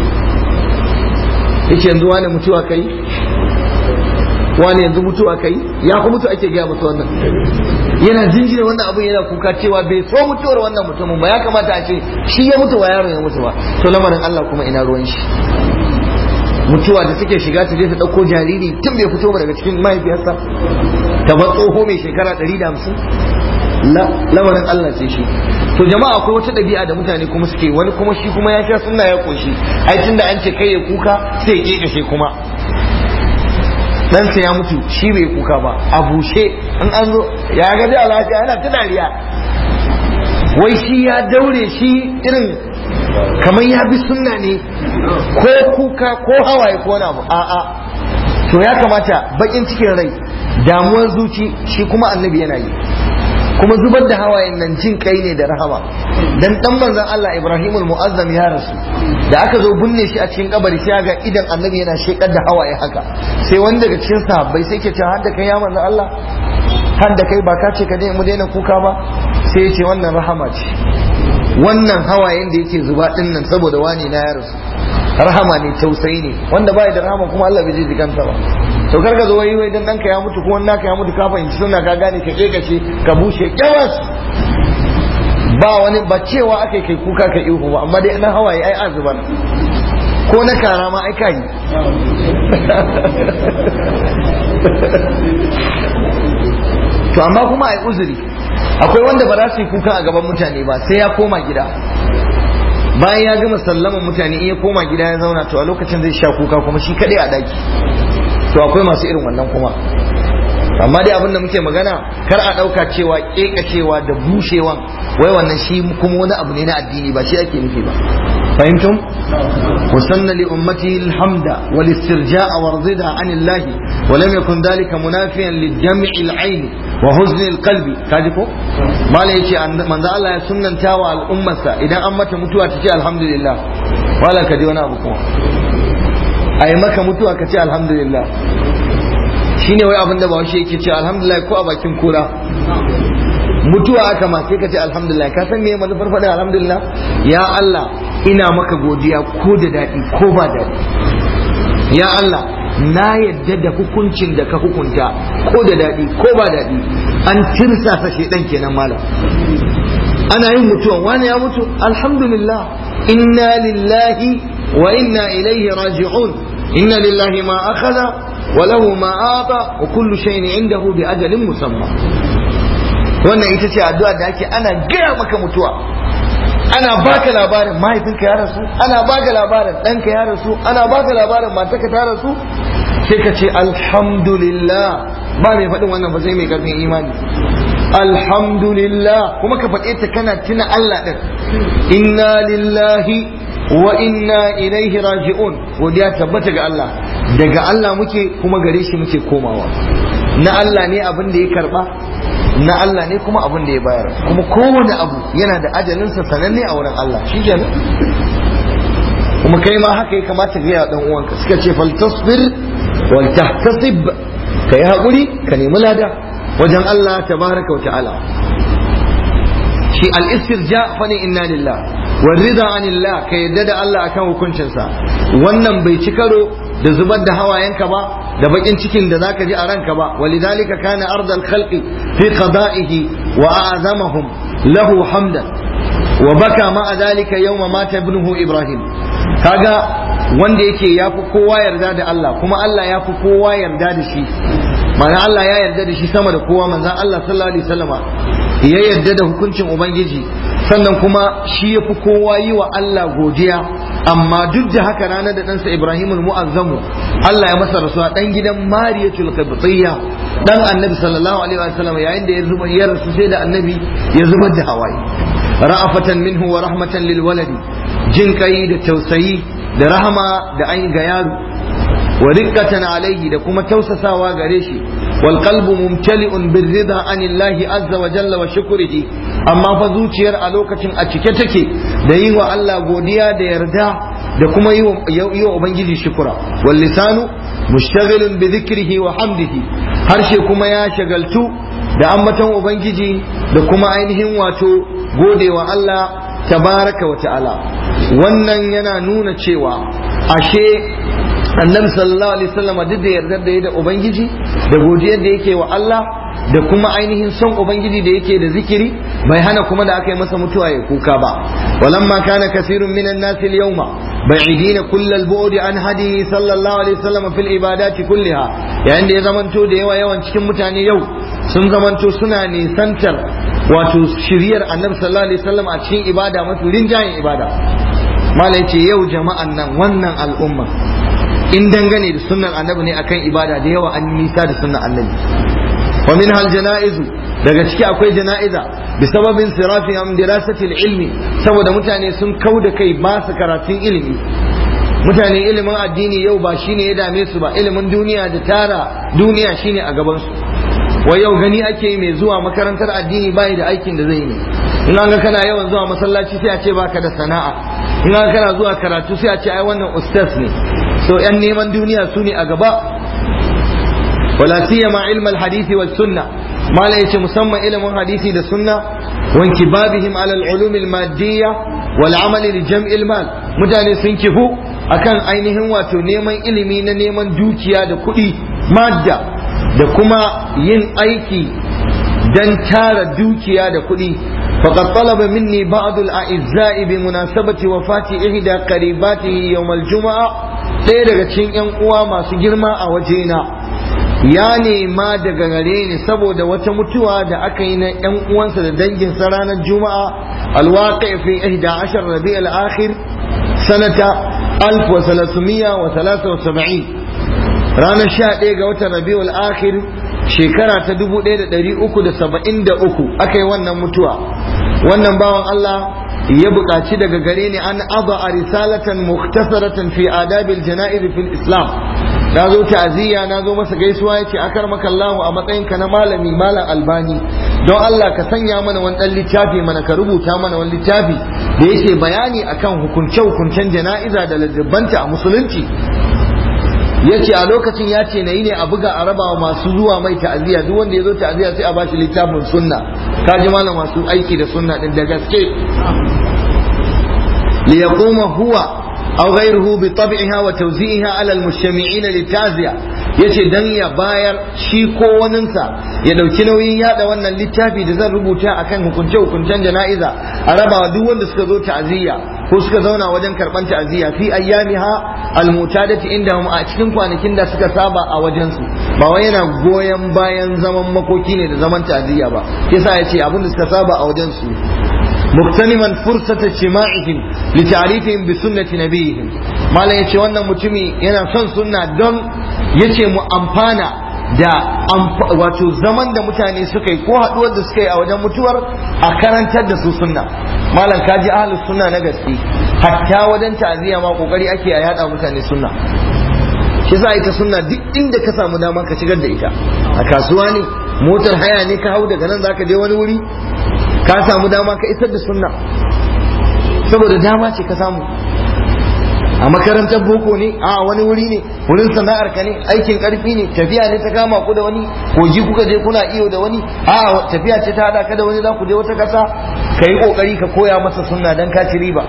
yace yanzu wani mutuwa kai wani yanzu mutuwa kai ya ku mutu ake gaya mutu wannan yana jinjina wannan abin yana kuka cewa bai so mutuwar wannan mutumin ba ya kamata a ce shi ya mutu wa yaron ya mutu ba to lamarin Allah kuma ina ruwan shi mutuwa da take shiga ta je ta dauko jariri tun bai fito ba daga cikin mahaifiyarsa ta bar tsoho mai shekara 150 lamarin Allah sai shi to jama'a akwai wata ɗabi'a da mutane kuma suke wani kuma shi kuma ya sha sunna ya koshi ai tunda an ce kai ya kuka sai ya kekashe kuma ɗansa ya mutu shi bai kuka ba a bushe in an zo ya ga da lafiya yana ta dariya wai shi ya daure shi irin kamar ya bi sunna ne ko kuka ko hawaye ko wani abu a'a to ya kamata bakin cikin rai damuwar zuci shi kuma annabi yana yi kuma zubar da hawayen nan jin kai ne da rahama dan dan manzon Allah Ibrahim muazzam ya rasu da aka zo binne shi a cikin kabari sai ga idan annabi yana shekar da hawaye haka sai wani daga cikin sahabbai sai ke cewa har da kai ya manzon Allah har da kai ba ka ce ka dai mu daina kuka ba sai ya ce wannan rahama ce wannan hawayen da yake zuba din nan saboda wani na ya rasu rahama ne tausayi ne wanda bai da rahama kuma Allah bai ji jikansa ba to kar ka zo wai wai dan danka ya mutu ko wannan ka ya mutu ka fahimci suna ka gane ka kekace ka bushe kyawas ba wani ba cewa aka kai kuka ka ihu ba amma dai na hawaye ai azubar ko na kara ma ai kai to amma kuma ai uzuri akwai wanda ba za su yi kuka a gaban mutane ba sai ya koma gida bayan ya gama sallaman mutane in ya koma gida ya zauna to a lokacin zai sha kuka kuma shi kaɗai a daki to akwai masu irin wannan kuma amma dai abin da muke magana kar a ɗauka cewa ƙeƙashewa da bushewan wai wannan shi kuma wani abu ne na addini ba shi ake nufi ba fahimtum wasanna li ummati alhamda wal istirja'a warzida an Allah wa lam yakun dhalika munafiyan li jam'i al-ayn wa huzn al-qalbi kaji ko mala yace manzo Allah ya sunnanta wa al'ummarsa idan an mata mutuwa ta ce alhamdulillah wala ka ji wani abu kuma ai maka mutuwa ka ce alhamdulillah shine wai abin da ba shi yake ce alhamdulillah ko a bakin kura mutuwa aka ma sai ka ce alhamdulillah ka san me manufar faɗin alhamdulillah ya Allah ina maka godiya ko da daɗi ko ba daɗi ya Allah na yadda da hukuncin da ka hukunta ko da daɗi ko ba daɗi an tirsasa shedan kenan malam ana yin mutuwa wani ya mutu alhamdulillah inna lillahi wa inna ilaihi raji'un inna lillahi ma akhadha wa lahu ma ata wa kullu shay'in indahu bi ajalin musamma wannan ita ce addu'a da ake ana gaya maka mutuwa ana baka labarin mahaifinka ya rasu ana baka labarin ɗanka ya rasu ana baka labarin matarka ta rasu sai ka ce alhamdulillah ba mai faɗin wannan ba sai mai ƙarfin imani alhamdulillah kuma ka faɗe ta kana tuna Allah ɗin inna lillahi wa inna ilaihi raji'un godiya tabbata ga Allah daga Allah muke kuma gare shi muke komawa na Allah ne abin da ya karba na Allah ne kuma abin da ya bayar kuma kowane abu yana da ajalinsa sananne a wurin Allah shi kenan kuma kai ma haka ya kamata ga ya dan uwanka suka ce fal tasbir wal tahtasib kai hakuri ka nemi lada wajen Allah tabaraka wa ta'ala shi al istirja fa ne inna lillah wal rida anillah ka yadda da Allah akan hukuncinsa wannan bai ci karo da zubar da hawayenka ba da bakin cikin da zaka ji a ranka ba walidhalika kana ardal khalqi fi qada'ihi wa a'zamahum lahu hamdan wa baka ma dhalika yawma mata ibnuhu ibrahim kaga wanda yake yafi kowa yarda da Allah kuma Allah yafi kowa yarda da shi mana Allah ya yarda da shi sama da kowa manzon Allah sallallahu alaihi wasallama ya yarda da hukuncin ubangiji sannan kuma shi ya fi kowa yi wa Allah godiya amma duk da haka ranar da ɗansa Ibrahimul Mu'azzamu Allah ya masa rasuwa ɗan gidan Mariyatul Qibtiyya dan Annabi sallallahu alaihi wasallam yayin da ya zuba ya rasu sai da Annabi ya zubar da hawaye ra'afatan minhu wa rahmatan lil waladi jin kai da tausayi da rahama da an ga yaro wa riqqatan alaihi da kuma tausasawa gare shi wal qalbu mumtali'un bir rida anillahi azza wa jalla wa shukrihi amma fa zuciyar a lokacin a cike take da yi wa Allah godiya da yarda da kuma yi wa ubangiji shukura wal lisanu mushtaghilun bi dhikrihi wa hamdihi harshe kuma ya shagaltu da ambaton ubangiji da kuma ainihin wato godewa Allah tabaraka wa ta'ala wannan yana nuna cewa ashe annabi sallallahu alaihi wasallam duk da yardar da ya da ubangiji da godiyar da yake wa Allah da kuma ainihin son ubangiji da yake da zikiri bai hana kuma da aka yi masa mutuwa ya kuka ba walamma kana kasirun minan nasi al-yawma ba'idin kull al-bu'd an hadi sallallahu alaihi wasallam fil ibadati kulliha yayin da ya zamanto da yawa yawan cikin mutane yau sun zamanto suna nisantar wato shiriyar annabi sallallahu alaihi wasallam a cikin ibada mafi rinjayen ibada malai ce yau jama'an nan wannan al'umma in dangane da sunnan annabi ne akan ibada da yawa an nisa da sunnan annabi wa min hal janaizu daga ciki akwai jana'iza bi sababin sirafi am dirasatil ilmi saboda mutane sun kau da kai ba su karatun ilimi mutane ilimin addini yau ba shine ya dame su ba ilimin duniya da tara duniya shine a gaban su wa yau gani ake yi mai zuwa makarantar addini bai da aikin da zai yi in an ga kana yawan zuwa masallaci sai a ce baka da sana'a in an kana zuwa karatu sai a ce ai wannan ustaz ne so yan neman duniya su ne a gaba wala siyama ilm al-hadith wa sunna mala yace musamman ilimin hadisi da sunna wa inkibabihim ala al-ulum al-maddiyya wal amal li jam'i al-mal mutane sun kifu akan ainihin wato neman ilimi na neman dukiya da kuɗi madda da kuma yin aiki dan tara dukiya da kuɗi فقد طلب مني بعض الأعزاء بمناسبة وفاة إحدى قريباته يوم الجمعة ɗaya daga cikin ‘yan uwa masu girma a wajena ya nema daga gare ni saboda wata mutuwa da aka yi na ‘yan uwansa da danginsa ranar juma'a alwaƙa fi ihda ashar rabi al-akhir sanata alf wa salasumiyya wa salasa wa saba'in ranar sha ɗaya ga watan rabi al-akhir shekara ta dubu ɗaya da ɗari uku da saba'in da uku aka yi wannan mutuwa wannan bawan Allah ya buƙaci daga gare ni an aba a risalatan muktasaratan fi adabil jana'iz fil islam na zo ta'aziyya na zo masa gaisuwa yace akar maka Allah a matsayin ka na malami malam albani don Allah ka sanya mana wani dan littafi mana ka rubuta mana wani littafi da yake bayani akan hukunce hukuncen jana'iza da ladabanta a musulunci yace a lokacin ya ce na yi ne a buga a raba masu zuwa mai ta'aziyya duk wanda ya zo ta'aziyya sai a bashi littafin sunna ka ji malam masu aiki da sunna din da gaske li yaquma huwa aw ghayruhu bi tab'iha wa tawzi'iha ala al-mujtami'ina litaziya yace dan ya bayar shi ko waninsa ya dauki nauyin yada wannan littafi da zan rubuta akan hukunce hukuncen jana'iza a rabawa duk wanda suka zo ta'aziyya ko suka zauna wajen karban ta'aziyya fi ayyamiha almutadati indahum a cikin kwanakin da suka saba a wajen su ba wai yana goyon bayan zaman makoki ne da zaman ta'aziyya ba yasa yace abin da suka saba a wajen su muktaniman fursata jima'ihim li ta'rifihim bi sunnati nabiyihim malam yace wannan mutumi yana son sunna don yace mu amfana da wato zaman da mutane suka yi ko haduwar da suka yi a wajen mutuwar a karantar da su sunna malam kaji ahlus sunna na gaske hatta wajen ta'aziyya ma kokari ake a yada mutane sunna shi za ita sunna duk inda ka samu dama ka shigar da ita a kasuwa ne motar haya ne ka hau daga nan zaka je wani wuri ka samu dama ka isar da sunna saboda dama ce ka samu a makarantar boko ne a wani wuri ne wurin sana'ar ka ne aikin karfi ne tafiya ne ta kama ku da wani kogi kuka je kuna iyo da wani a tafiya ce ta hada ka da wani za ku je wata kasa ka yi kokari ka koya masa sunna dan ka ci riba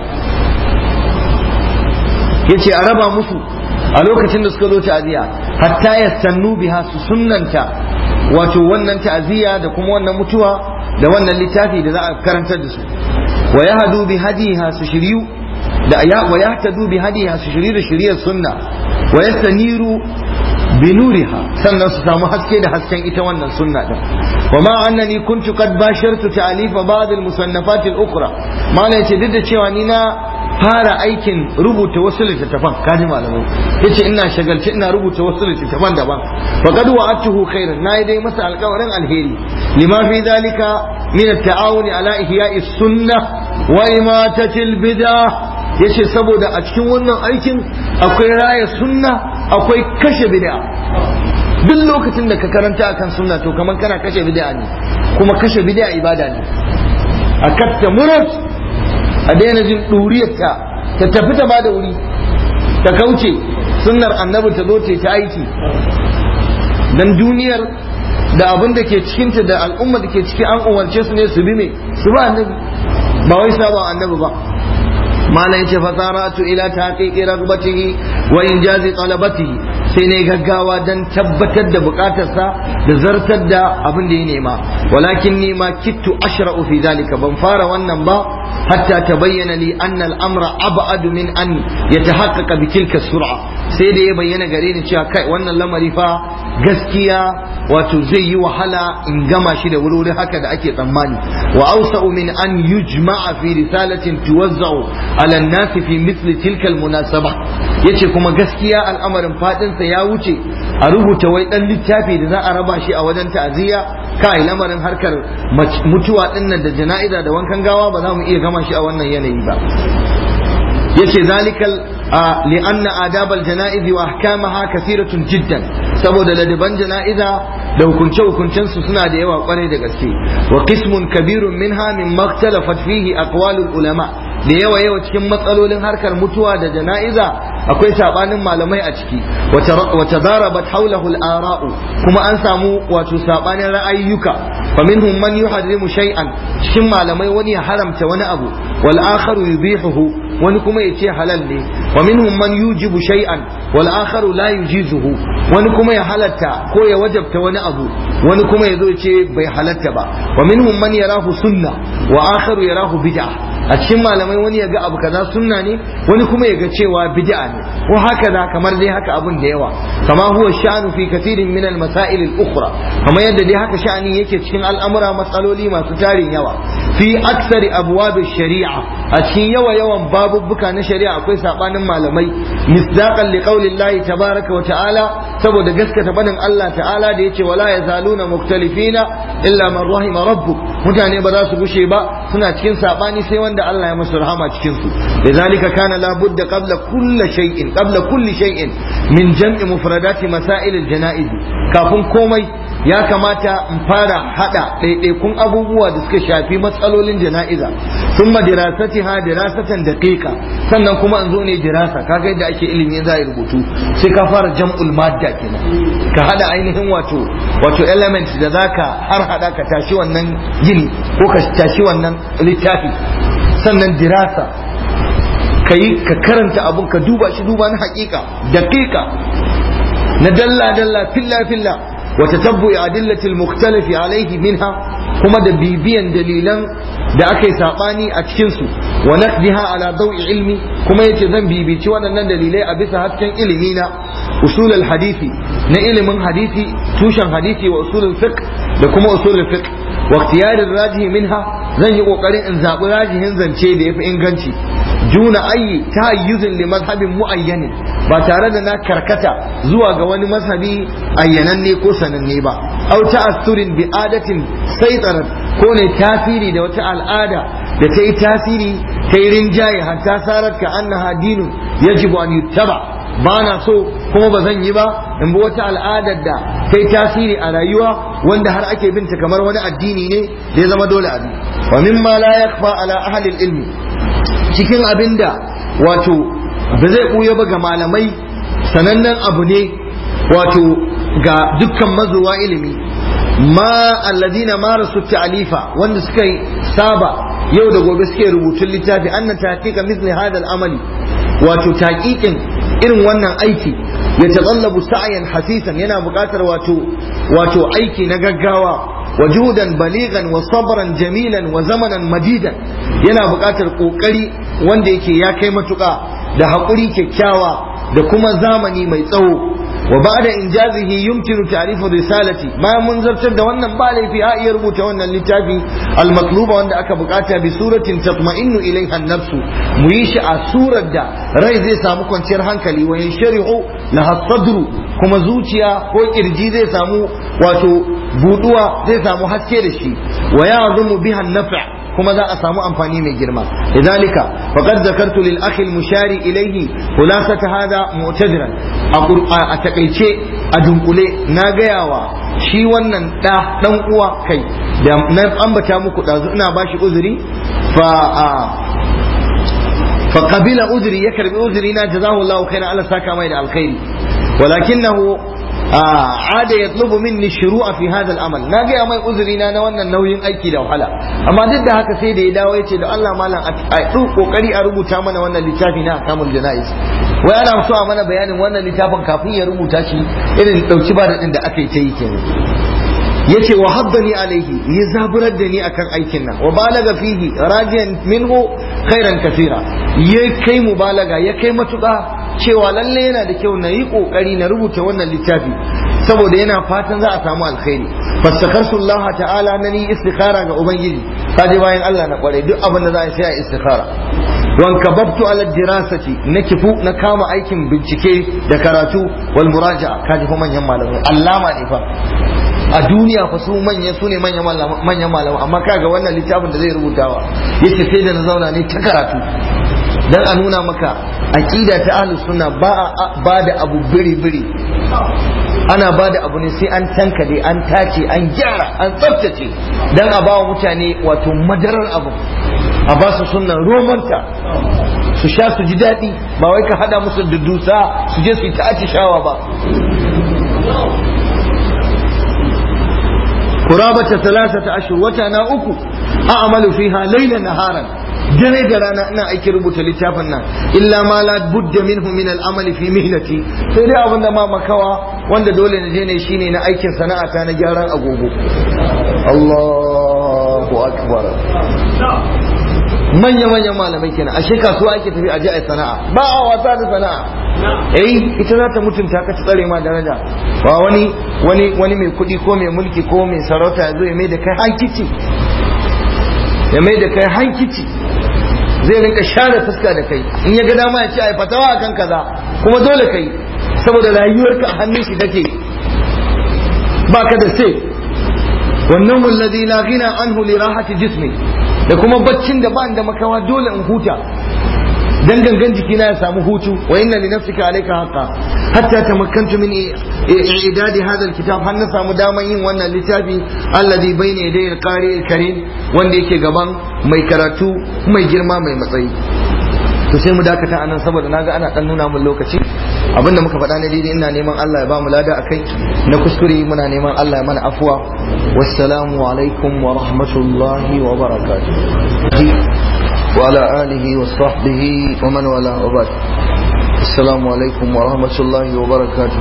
yace a raba musu a lokacin da suka zo ta'aziyya hatta ya sannu biha su sunnanta wato wannan ta'aziyya da kuma wannan mutuwa da wannan littafi da za a karantar da su wa yahdu bi hadiha su shiryu da ya wa yahtadu bi hadiha su shiryu da shiriyar sunna wa yastaniru bi nuriha sannan su samu haske da hasken ita wannan sunna din wa ma annani kuntu qad bashartu ta'alifa ba'd al-musannafat al-ukhra malai yace duk da cewa ni na fara aikin rubuta wasu littattafan kaji malamai yace ina shagalci ina rubuta wasu littattafan daban fa qad wa'atuhu khairan nayi dai masa alƙawarin alheri lima fi dalika min at-ta'awuni ala ihya'i sunnah wa imatati al-bid'ah yace saboda a cikin wannan aikin akwai raya sunna akwai kashe bid'a duk lokacin da ka karanta akan sunna to kamar kana kashe bid'a ne kuma kashe bid'a ibada ne a katta murat a daina jin ɗuriyarta ta tafi ta bada wuri ta kauce sunnar annabi ta zo ta aiki dan duniyar da abin da ke cikinta da al'umma da ke ciki an umarce su ne su bi me su ba annabi ba wai saba annabi ba malam yace fasaratu ila taqiqi ragbatihi wa injazi talabatihi sai ne gaggawa dan tabbatar da bukatarsa da zartar da abin da ya nema walakin ni ma kittu ashra'u fi zalika ban fara wannan ba hatta tabayyana li anna al-amra ab'adu min an yatahaqqaqa bi tilka sur'a sai da ya bayyana gare ni cewa kai wannan lamari fa gaskiya wato zai yi wahala in gama shi da wuri haka da ake tsammani wa awsa'u min an yujma'a fi risalatin tuwazza'u ala an-nasi fi mithli tilka al-munasaba yace kuma gaskiya al'amarin fadin sa ya wuce a rubuta wai dan littafi da za a raba shi a wajen ta'aziyya kai lamarin harkar mutuwa dinnan da jana'iza da wankan gawa ba za mu iya gama shi a wannan yanayi ba yace zalikal li'anna adabal janaizi wa ahkamaha kathiratun jiddan saboda ladaban jana'iza da hukunce hukuncen su suna da yawa kwarai da gaske wa qismun kabirun minha min maktalafat fihi aqwalul ulama da yawa yawa cikin matsalolin harkar mutuwa da jana'iza akwai sabanin malamai a ciki wa tadarabat hawlahu al-ara'u kuma an samu wato sabanin ra'ayyuka faminhum man yuharrimu shay'an cikin malamai wani ya haramta wani abu wal akharu yubihuhu wani kuma ya ce halal ne wa minhum man yujibu shay'an wal akharu la yujizuhu wani kuma ya halatta ko ya wajabta wani abu wani kuma ya zo ya ce bai halatta ba wa minhum man yarahu sunna wa akharu yarahu bid'a a cikin malamai wani ya ga abu kaza sunna ne wani kuma ya ga cewa bid'a ne ko haka da kamar dai haka abun da yawa kama huwa sha'anu fi kathirin min al masail al ukhra kamar yadda dai haka sha'ani yake cikin al'amura matsaloli masu tarin yawa fi aksari abwab shari'a a cikin yawa yawan babubbuka na shari'a akwai sabanin malamai misdaqan li qaulillahi tabaraka wa ta'ala saboda gaskata banin Allah ta'ala da yace wala yazaluna muktalifina illa man rahima rabbuk mutane ba za su gushe ba suna cikin sabani sai wanda Allah ya musu rahama cikin su lidhalika kana la budda qabla kulli shay'in qabla kulli shay'in min jam'i mufradati masail al-janaiz kafin komai ya kamata in fara hada ɗaiɗaikun abubuwa da suka shafi matsalolin jana'iza sun ma dirasati ha dirasatan daqiqa sannan kuma in zo ne dirasa kaga yadda ake ilimi za a rubutu sai ka fara jam'ul madda kenan ka hada ainihin wato wato element da zaka har hada ka tashi wannan gini ko ka tashi wannan littafi sannan dirasa ka yi ka karanta abun ka duba shi duba na hakika daqiqa na dalla dalla filla filla وتتبع أدلة المختلف عليه منها كما دبيبيا دليلا da aka yi saɓani a cikinsu wa naqdiha ala dawi ilmi kuma yace zan bibici waɗannan dalilai a bisa hasken ilimi na usul hadisi na ilimin hadisi tushen hadisi wa usul fiqh da kuma usul fiqh wa ikhtiyar rajihi minha zan yi kokarin in zabi rajihin zance da yafi inganci juna ayi tahayyuzin li mazhabin muayyanin ba tare da na karkata zuwa ga wani mazhabi ayyananne ko sananne ba au ta'assurin bi adatin saitarat ko ne tasiri da wata al'ada da ta yi tasiri ta yi rinjaye hatta sarar ka annaha dinun yajibu an yuttaba ba na so kuma ba zan yi ba in bi wata al'adar da ta yi tasiri a rayuwa wanda har ake binta kamar wani addini ne da ya zama dole abi wa mimma la yakfa ala ahli ilmi cikin abinda wato ba zai buya ba ga malamai sanannen abu ne wato ga dukkan mazuwa ilimi ma alladina marasu ta'alifa wanda suka saba yau da gobe suke rubutun littafi annan tahqiqa mithli hada al-amali wato taqiqin irin wannan aiki ya tsallabu sa'yan hasisan yana buƙatar wato wato aiki na gaggawa wajudan baligan wa sabran jamilan wa zamanan madidan yana buƙatar ƙoƙari wanda yake ya kai matuƙa da haƙuri kyakkyawa da kuma zamani mai tsawo wa ba'da injazihi yumkinu ta'rifu risalati bayan mun zartar da wannan ba laifi a iya rubuta wannan littafi al-matluba wanda aka bukata bi suratin tatma'innu ilaiha an-nafsu mu yi shi a surar da rai zai samu kwanciyar hankali wa yansharihu laha sadru kuma zuciya ko kirji zai samu wato buduwa zai samu haske da shi wa ya'zumu biha an-naf' kuma za a samu amfani mai girma lidhalika faqad zakartu lil akhi al mushari ilayhi khulasata hada mu'tadiran a takaice a dunkule na gayawa shi wannan da dan uwa kai da na ambata muku dazu ina bashi uzuri fa fa qabila uzri ya karbi uzri na jazahu Allah khairan Allah saka mai da alkhairi walakinahu ada ya tsubu minni shuru'a fi hadha al-amal na ga mai uzuri na na wannan nauyin aiki da wahala amma duk da haka sai da ya dawo yace da Allah malam a duk kokari a rubuta mana wannan littafi na akamul janais wai ana so a mana bayanin wannan littafin kafin ya rubuta shi irin dauki ba da din da aka yi ta yi kenan yace wa haddani alaihi ya zaburar da ni akan aikin nan wa balaga fihi rajiyan minhu khairan kathira ya kai mubalaga ya kai matuƙa cewa lalle yana da kyau na yi ƙoƙari na rubuta wannan littafi saboda yana fatan za a samu alkhairi fastakarsu Allah ta'ala na ni istikhara ga ubangiji kaje bayan Allah na kware duk abin da za a sai a istikhara wan kababtu ala dirasati na kifu na kama aikin bincike da karatu wal muraja'a kaji fa manyan malamai allama ne fa a duniya fa su manya su ne manyan malamai amma kaga wannan littafin da zai rubutawa yace sai da na zauna ne ta karatu dan a nuna maka aqida ta ahlus sunna ba ba da abu biri biri ana ba da abu ne sai an tankade an tace an gyara an tsaftace dan a ba wa mutane wato madarar abu a ba su sunnan romanta su sha su ji daɗi ba wai ka hada musu da dusa su je su yi ta shawa ba kurabata talatata ashur wata na uku a'malu fiha laylan naharan dare da rana ina aiki rubuta littafin nan illa ma la budda minhu min al-amali fi mihnati sai dai abinda ma makawa wanda dole na je ne shine na aikin sana'ata na gyaran agogo Allahu akbar manya manyan malamai kenan ashe kasuwa ake tafi aje ai sana'a ba a wasa da sana'a eh ita za ta mutunta ka ta tsare ma daraja ba wani wani wani mai kuɗi ko mai mulki ko mai sarauta ya zo ya mai da kai hankici ya mai da kai hankici zai rinka share fuska da kai in ya ga dama ya ce ai fatawa akan kaza kuma dole kai saboda rayuwarka a hannun shi take baka da sai wannan wallazi la ghina anhu li rahati jismi da kuma baccin da ba da makawa dole in huta dan gangan jikina ya samu hutu wa inna li nafsika alayka haqqa hatta tamakkantu min i'dadi hadha alkitab har na samu daman yin wannan littafi alladhi bayna yaday alqari alkarim wanda yake gaban mai karatu mai girma mai matsayi to sai mu dakata anan saboda naga ana dan nuna mun lokaci abinda muka faɗa na daidai ina neman Allah ya ba mu lada akai na kuskure muna neman Allah ya mana afuwa wassalamu alaikum wa rahmatullahi wa barakatuh وعلى آله وصحبه ومن والاه وبعد السلام عليكم ورحمة الله وبركاته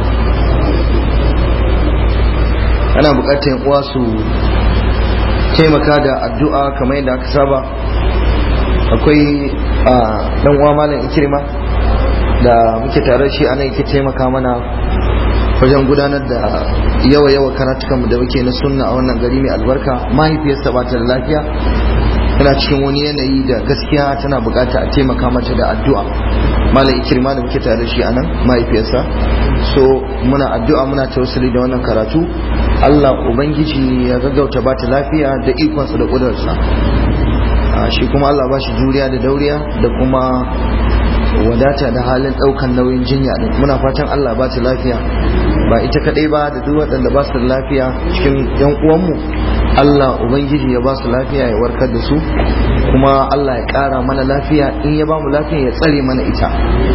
أنا بقيت واسو taimaka da addu'a kamar yadda aka saba akwai dan uwa malam ikirma da muke tare shi ana yake taimaka mana wajen gudanar da yawa yawa karatukan da muke na sunna a wannan gari mai albarka mahaifiyarsa ba ta da lafiya tana cikin wani yanayi da gaskiya tana bukata a taimaka mata da addu'a malam ikirma da muke tare da shi anan mahaifiyarsa so muna addu'a muna tausali da wannan karatu Allah ubangiji ya gaggauta ba ta lafiya da ikonsa da kudurarsa shi kuma Allah ba shi juriya da dauriya da kuma wadata da halin daukan nauyin jinya din muna fatan Allah ba ta lafiya ba ita kadai ba da duk waɗanda ba su da lafiya cikin yan uwanmu Allah Ubangiji ya ba su lafiya ya warkar da su kuma Allah ya ƙara mana lafiya in ya ba mu lafiya ya tsare mana ita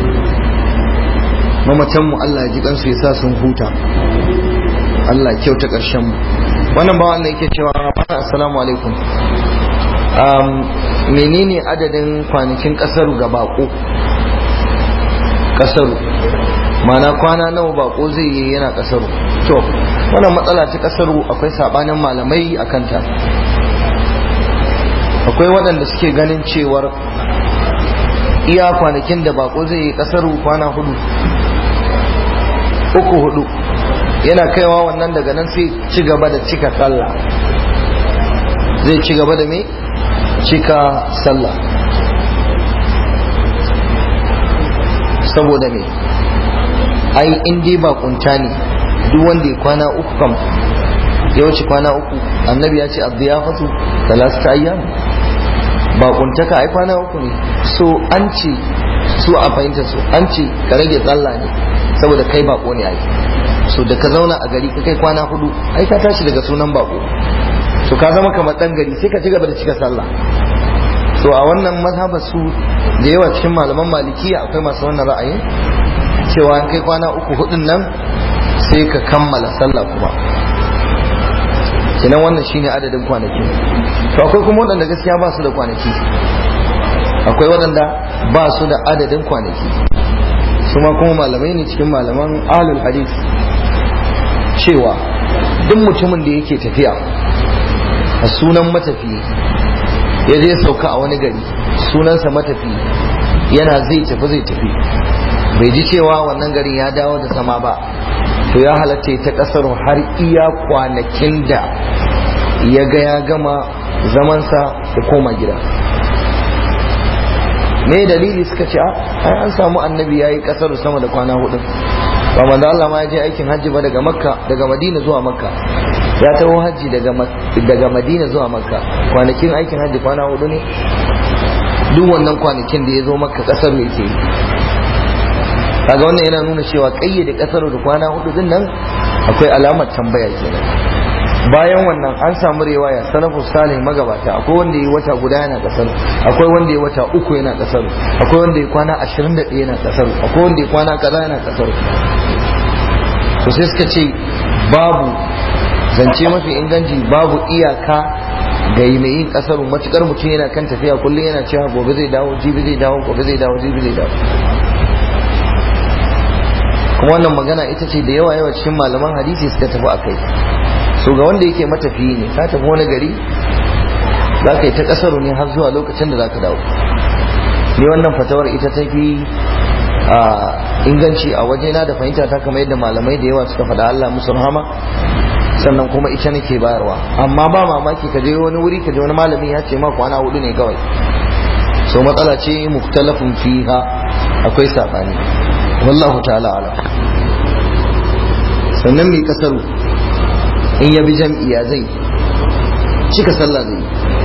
mamacanmu Allah ya ji kansu ya sa sun huta Allah ya kyauta ƙarshen mu wannan bawan da yake cewa assalamu alaikum menene adadin kwanakin ƙasaru ga bako ƙasaru mana kwana nawa bako zai yi yana ƙasaru to wannan matsala ta ƙasaru akwai sabanin malamai a kanta akwai waɗanda suke ganin cewar iya kwanakin da bako zai yi ƙasaru kwana hudu uku hudu yana kaiwa wannan daga nan sai ci gaba da cika sallah zai ci gaba da me cika sallah saboda me ai in dai ba kunta ne duk wanda ya kwana uku kam ya wuce kwana uku annabi ya ce abdu ya fasu talasta ayyam ba kuntaka ai kwana uku ne so an ce su a fahimta su an ce ka rage tsalla ne saboda kai bako ne ai so da ka zauna a gari ka kai kwana hudu ai ka tashi daga sunan bako so ka zama kamar dan gari sai ka ci gaba da cika sallah so a wannan mazhabar su da yawa cikin malaman malikiya akwai masu wannan ra'ayin cewa an kai kwana uku hudun nan sai ka kammala sallah kuma kenan wannan shine adadin kwanaki to akwai kuma waɗanda gaskiya ba su da kwanaki akwai waɗanda ba su da adadin kwanaki su ma kuma malamai ne cikin malaman ahlul hadith cewa duk mutumin da yake tafiya a sunan matafi ya je sauka a wani gari sunansa matafi yana zai tafi zai tafi bai ji cewa wannan garin ya dawo da sama ba to ya halatta ta kasar har iya kwanakin da ya ga ya gama zamansa da koma gida me dalili suka ce ai an samu annabi ya yi kasar sama da kwana hudu ba manzo Allah ma ya je aikin hajji ba daga makka daga madina zuwa makka ya taho hajji daga daga madina zuwa makka kwanakin aikin hajji kwana hudu ne duk wannan kwanakin da ya zo makka kasar yake yi kaga wannan yana nuna cewa kayyade kasar da kwana hudu din nan akwai alamar tambaya kenan bayan wannan an samu riwaya salafu salih magabata akwai wanda yi wata guda yana kasar akwai wanda yi wata uku yana kasar akwai wanda yi kwana 21 yana kasar akwai wanda yi kwana kaza yana kasar to sai suka ce babu zance mafi inganci babu iyaka ga mai yin kasar matukar mutum yana kan tafiya kullum yana cewa gobe zai dawo jibi zai dawo gobe zai dawo jibi zai dawo kuma wannan magana ita ce da yawa yawa cikin malaman hadisi suka tafi a kai so ga wanda yake matafiyi ne ka tafi wani gari za ka yi ta kasaru ne har zuwa lokacin da za ka dawo ni wannan fatawar ita ta fi inganci a wajena da fahimta ta kamar yadda malamai da yawa suka faɗa Allah musu rahama sannan kuma ita nake bayarwa amma ba mamaki ka je wani wuri ka je wani malami ya ce ma kwana hudu ne kawai so matsala ce muktalafin fiha akwai sabani wallahu ta'ala ala sannan mai kasaru in ya bi jam'i ya zai cika sallah zai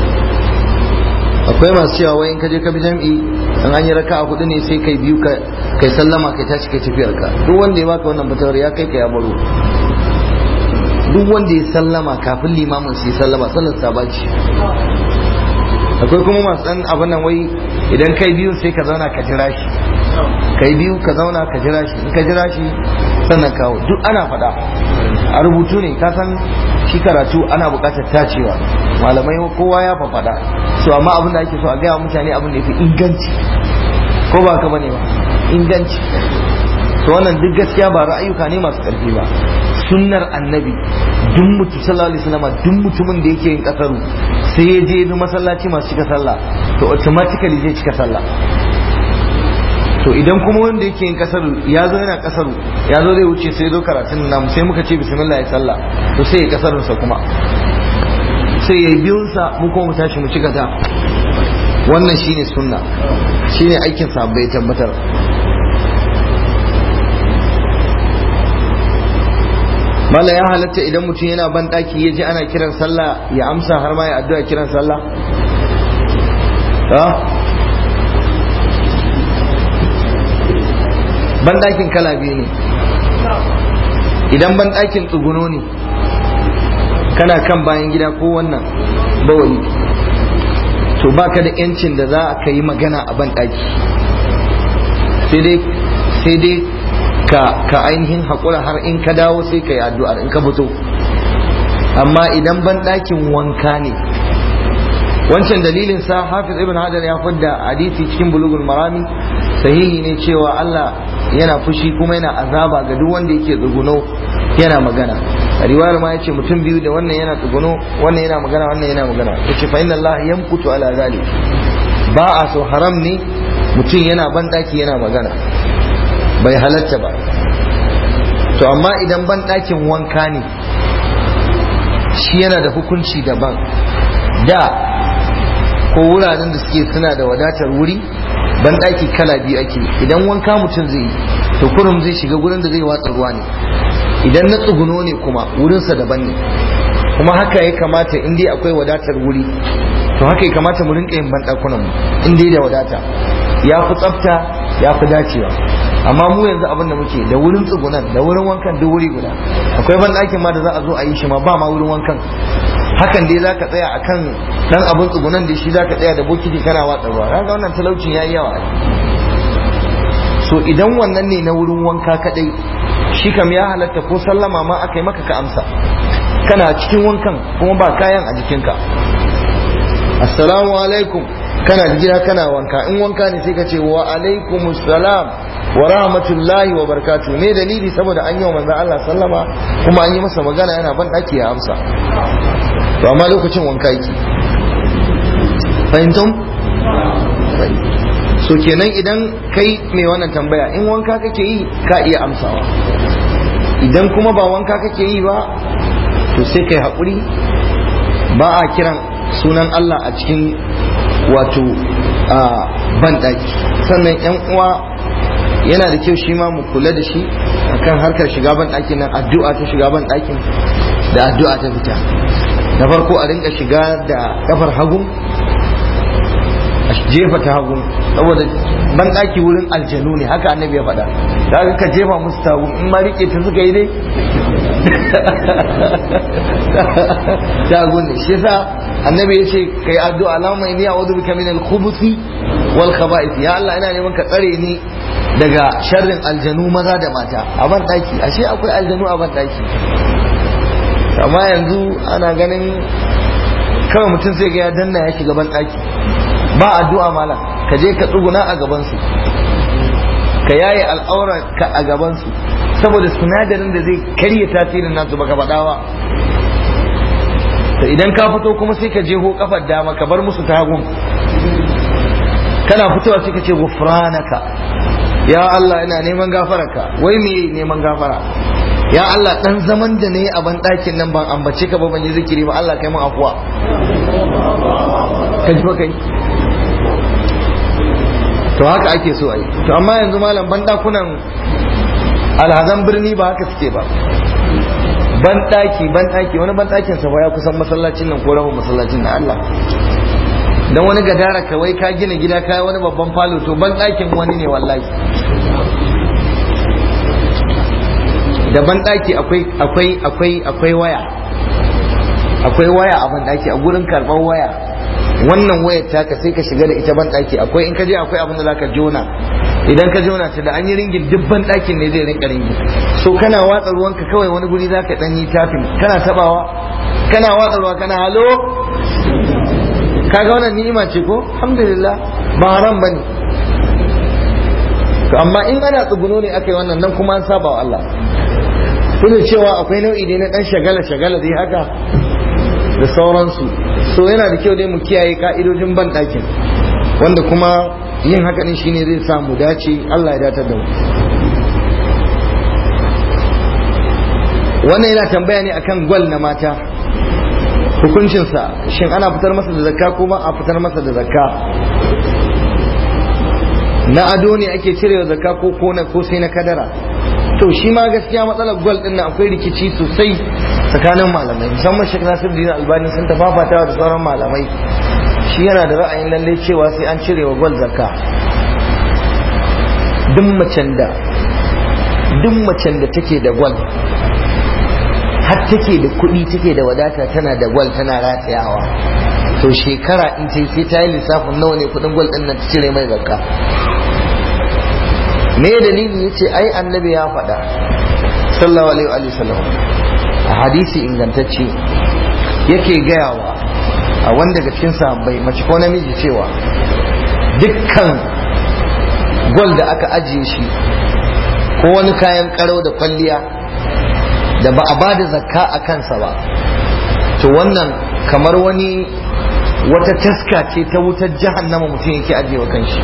akwai masu cewa wai in ka je ka bi jam'i in an yi raka a hudu ne sai kai biyu kai sallama kai tashi kai tafiyar ka duk wanda ya baka wannan fatawar ya kai ka ya baro duk wanda ya sallama kafin limamin su yi sallama sallar sabaci akwai kuma masu dan abin nan wai idan kai biyu sai ka zauna ka jira shi kai biyu ka zauna ka jira shi in ka jira shi sannan kawo duk ana faɗa a rubutu ne ka san shi karatu ana buƙatar tacewa malamai kowa ya faɗa so amma abin da ake so a gaya mutane abin da ya fi inganci ko ba ka bane ba inganci to wannan duk gaskiya ba ra'ayuka ne masu ƙarfi ba sunnar annabi duk mutu sallallahu alaihi wasallam duk mutumin da yake yin kasaru sai ya je bi masallaci masu cika sallah to automatically zai cika sallah to idan kuma wanda yake yin kasaru ya zo yana kasaru ya zo zai wuce sai zo karatun namu sai muka ce bismillah ya sallah to sai ya kasarunsa kuma sai ya yi biyunsa mu kuma mu tashi mu cika ta wannan shine sunna shine aikin sabbai tabbatar mala ya halatta idan mutum yana ban daki ya ji ana kiran sallah ya amsa har ma ya addu'a kiran sallah ban dakin kala biyu ne idan ban dakin tsuguno ne kana kan bayan gida ko wannan bawali to baka da yancin da za ka yi magana a ban daki sai dai ka ka ainihin haƙura har in ka dawo sai ka yi addu'ar in ka fito amma idan ban ɗakin wanka ne wancan dalilin sa hafiz ibn hajar ya fadda hadisi cikin bulugul marami sahihi ne cewa Allah yana fushi kuma yana azaba ga duk wanda yake tsuguno yana magana a riwayar ma yace mutum biyu da wannan yana tsuguno wannan yana magana wannan yana magana yace fa inna Allah yamkutu ala zalik ba a so haram ne mutum yana ban ɗaki yana magana bai halatta ba to amma idan ban ɗakin wanka ne shi yana da hukunci daban da ko wuraren da suke suna da wadatar wuri ban ɗaki kala biyu ake idan wanka mutum zai yi to kurum zai shiga gurin da zai watsa ruwa ne idan na tsuguno ne kuma wurinsa daban ne kuma haka ya kamata in dai akwai wadatar wuri to haka ya kamata mu rinka yin banɗakunan mu in dai da wadata ya fi tsafta ya fi dacewa amma mu yanzu abin da muke da wurin tsugunan da wurin wankan duk wuri guda akwai ban ɗakin ma da za a zo a yi shi ma ba ma wurin wankan hakan dai zaka tsaya akan dan abin tsugunan da shi zaka tsaya da bokiti kana watsa ruwa kaga wannan talaucin yayi yawa so idan wannan ne na wurin wanka kadai shi kam ya halatta ko sallama ma aka yi maka ka amsa kana cikin wankan kuma ba kayan a jikinka assalamu alaikum kana gida kana wanka in wanka ne sai ka ce wa alaikum salam wa rahmatullahi wa barakatuh me dalili saboda an yi wa manzon Allah sallama kuma an yi masa magana yana ban daki ya amsa to amma lokacin wanka yake fahimtum so kenan idan kai mai wannan tambaya in wanka kake yi ka iya amsawa idan kuma ba wanka kake yi ba to sai kai haƙuri ba a kiran sunan Allah a cikin wato a banɗaki sannan yan uwa yana da kyau shi ma mu kula da shi akan harkar shiga banɗakin nan addu'a ta shiga banɗakin da addu'a ta fita na farko a rinka shiga da kafar hagu a jefa ta hagu saboda banɗaki wurin aljanu ne haka annabi ya faɗa da ka jefa musu ta hagu in ma rike ta suka yi dai ta hagu ne shi yasa annabi ya ce kai addu'a Allahumma inni a'udhu bika min al-khubuthi wal khaba'ith ya Allah ina neman ka tsare ni daga sharrin aljanu maza da mata a ban daki ashe akwai aljanu a ban daki amma yanzu ana ganin kawai mutum sai ga ya danna ya shiga ban daki ba addu'a malam ka je ka tsuguna a gaban su ka yaye al'aura ka a gaban su saboda sinadarin da zai karya tasirin nasu baka faɗa ba to idan ka fito kuma sai ka jeho kafar dama ka bar musu ta hagun kana fitowa sai ka ce gufranaka ya Allah ina neman gafararka wai me neman gafara ya Allah dan zaman da nayi a ban ɗakin nan ban ambace ka ba ban yi zikiri ba Allah kai mun afuwa ka ji kai to haka ake so a yi to amma yanzu malam ban ɗakunan alhazan birni ba haka suke ba ban ɗaki ban ɗaki wani ban ɗakin sa ya kusan masallacin nan ko rabin masallacin na Allah dan wani gadara ka wai ka gina gida ka wani babban falo to ban ɗakin wani ne wallahi da ban ɗaki akwai akwai akwai akwai waya akwai waya a ban ɗaki a gurin karɓar waya wannan wayar taka sai ka shiga da ita ban ɗaki akwai in ka je akwai abin da zaka jona idan ka jona ta da an yi ringin duk ban ɗakin ne zai rinka ringin so kana watsa ruwanka kawai wani guri zaka dan yi tafin kana tabawa kana watsa ruwa kana halo kaga wannan ni'ima ce ko alhamdulillah ba haram bane to amma in ana tsuguno ne aka yi wannan nan kuma an saba wa Allah kuma cewa akwai nau'i ne na dan shagala shagala dai haka da sauransu so yana da kyau dai mu kiyaye ka'idojin ban ɗakin wanda kuma yin haka din shine zai sa mu dace Allah ya datar da mu wannan yana tambaya ne akan gwal na mata hukuncinsa shin ana fitar masa da zakka ko ba a fitar masa da zakka na ado ne ake cirewa zakka ko ko na ko sai na kadara to shi ma gaskiya matsalar gwal din nan akwai rikici sosai tsakanin malamai musamman Sheikh Nasiruddin Albani sun tafafatawa da sauran malamai shi yana da ra'ayin lalle cewa sai an cire wa gwal zakka duk macen da duk macen da take da gwal har take da kuɗi take da wadata tana da gwal tana ratayawa to shekara in ta sai ta yi lissafin nawa ne kuɗin gwal ɗin nan ta cire mai zakka me dalili yace ai annabi ya faɗa sallallahu alaihi wa sallam a hadisi ingantacce yake gayawa a wanda daga cikin sahabbai mace ko namiji cewa dukkan gwal da aka ajiye shi ko wani kayan karo da kwalliya da ba a bada zakka a kansa ba to wannan kamar wani wata taska ce ta wutar jahannama mutum yake ajiye wa kanshi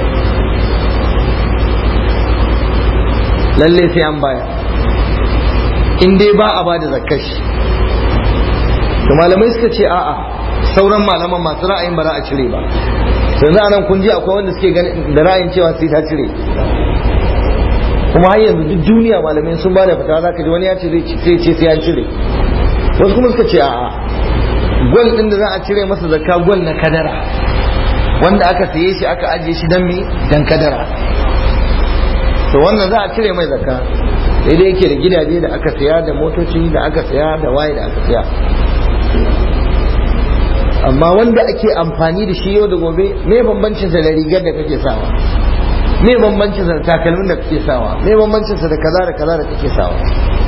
lalle sai an baya in dai ba a bada zakkar shi to malamai suka ce a'a sauran malaman masu ra'ayin ba za a cire ba yanzu anan kun ji akwai wanda suke da ra'ayin cewa sai ta cire kuma har yanzu duk duniya malamai sun ba da fita za ka ji wani ya ce zai ce sai an cire wasu kuma suka ce a'a gwal din da za a cire masa zakka gwal na kadara wanda aka saye shi aka ajiye shi dan me dan kadara to wannan za a cire mai zakka daidai yake da gidaje da aka saya da motoci da aka saya da waye da aka saya amma wanda ake amfani da shi yau da gobe me bambancin sa da rigar da kake sawa me bambancin sa da takalmin da kake sawa me bambancin sa da kaza da kaza da kake sawa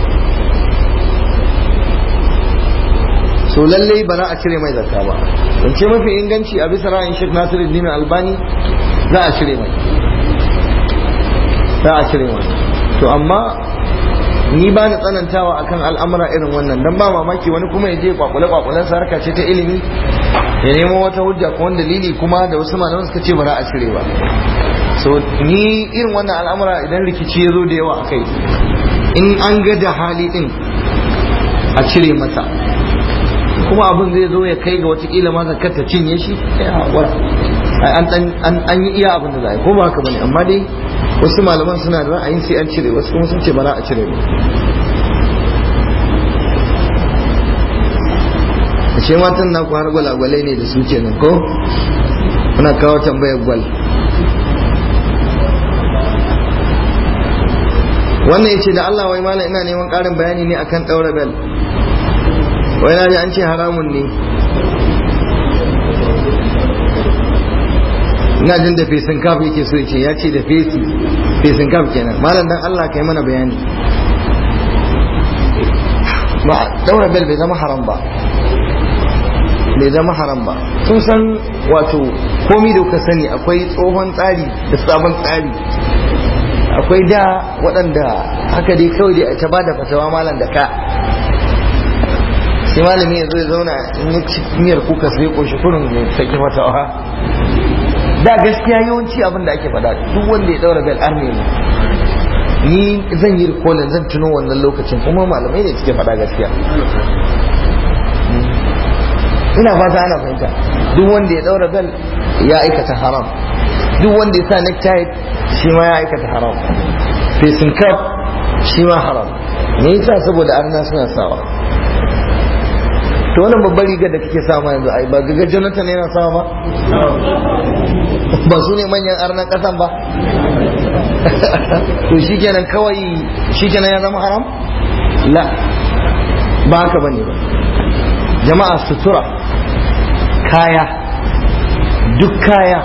so lalle ba za a cire mai zakka ba don ce mafi inganci a bisa ra'ayin Sheikh Nasiruddin Albani za a cire mai za a cire masa to amma ni ba ni tsanantawa akan al'amura irin wannan dan ba mamaki wani kuma ya je kwakule kwakulen sa harka ce ta ilimi ya nemo wata hujja ko wani dalili kuma da wasu malaman suka ce ba za a cire ba so ni irin wannan al'amura idan rikici ya zo da yawa akai in an ga da hali din a cire masa kuma abin zai zo ya kai ga watakila ma zakar ta cinye shi ya haƙura an yi iya abin da za a yi ko ba haka bane amma dai wasu malaman suna da ra'ayin sai an cire wasu kuma sun ce ba za a cire ba ashe matan na har gwalagwalai ne da su kenan ko muna kawo tambayar gwal wannan ya ce da Allah wai malam ina neman ƙarin bayani ne akan ɗaura bel wai na ji an ce haramun ne ina jin da fesin kaf yake so ce ya ce da fesi fesin kaf kenan malam dan Allah kai mana bayani ba daura bel bai zama haram ba bai zama haram ba sun san wato komi da kuka sani akwai tsohon tsari da sabon tsari akwai da waɗanda haka dai kawai dai ta ba da fatawa malam da ka sai malami ya zo ya zauna in ya ci miyar kuka sai ƙoshi kurin mai saki fatawa da gaskiya yawanci abin da ake faɗa duk wanda ya daura bel arme ne ni zan yi rikolin zan tuno wannan lokacin kuma malamai ne suke faɗa gaskiya ina fata ana fahimta duk wanda ya daura bel ya aikata haram duk wanda ya sa necktie shi ma ya aikata haram facing cap shi ma haram me yasa saboda arna suna sawa to wannan babbar rigar da kake sama yanzu ai ba gaga Jonathan yana sawa ba ba su ne manyan arnan kasan ba to shikenan kawai shikenan ya zama haram la ba haka bane ba jama'a sutura kaya duk kaya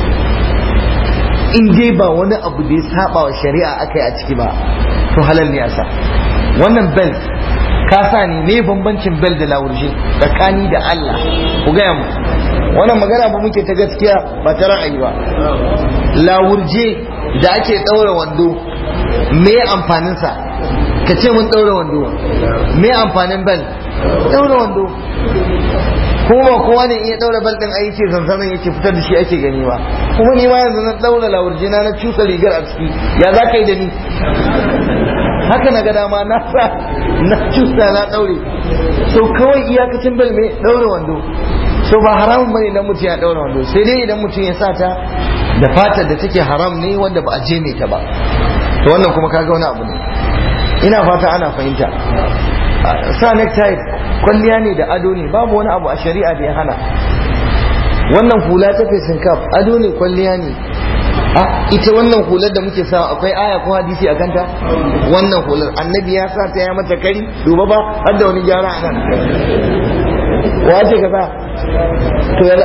in dai ba wani abu da ya saba wa shari'a aka yi a ciki ba to halal ne a sa wannan belt ka sa ne me bambancin bel da lawurje tsakani da Allah ku gaya mu wannan magana ba muke ta gaskiya ba ta ra'ayi ba lawurje da ake ɗaura wando me amfanin sa ka ce mun ɗaura wando me amfanin bel ɗaura wando kuma ba kowa ne iya ɗaura bel ɗin aiki sansanin yake fitar da shi ake gani ba kuma ni ma yanzu na ɗaura lawurje na na cusa rigar a ciki ya za ka yi da ni haka na ga dama na sa na cusa na daure so kawai iyakacin bel mai daure wando so ba haramun bane idan mutum ya daure wando sai dai idan mutum ya sa ta da fatar da take haram ne wanda ba a je mai ta ba to wannan kuma kaga wani abu ne ina fata ana fahimta sa necktie kwalliya ne da ado ne babu wani abu a shari'a da ya hana wannan hula ta fesin kaf ado ne kwalliya ne a ita wannan hular da muke sawa akwai aya ko hadisi a kanta wannan hular annabi ya sa ta ya mata kari duba ba har da wani gyara a nan wace ka sa to ya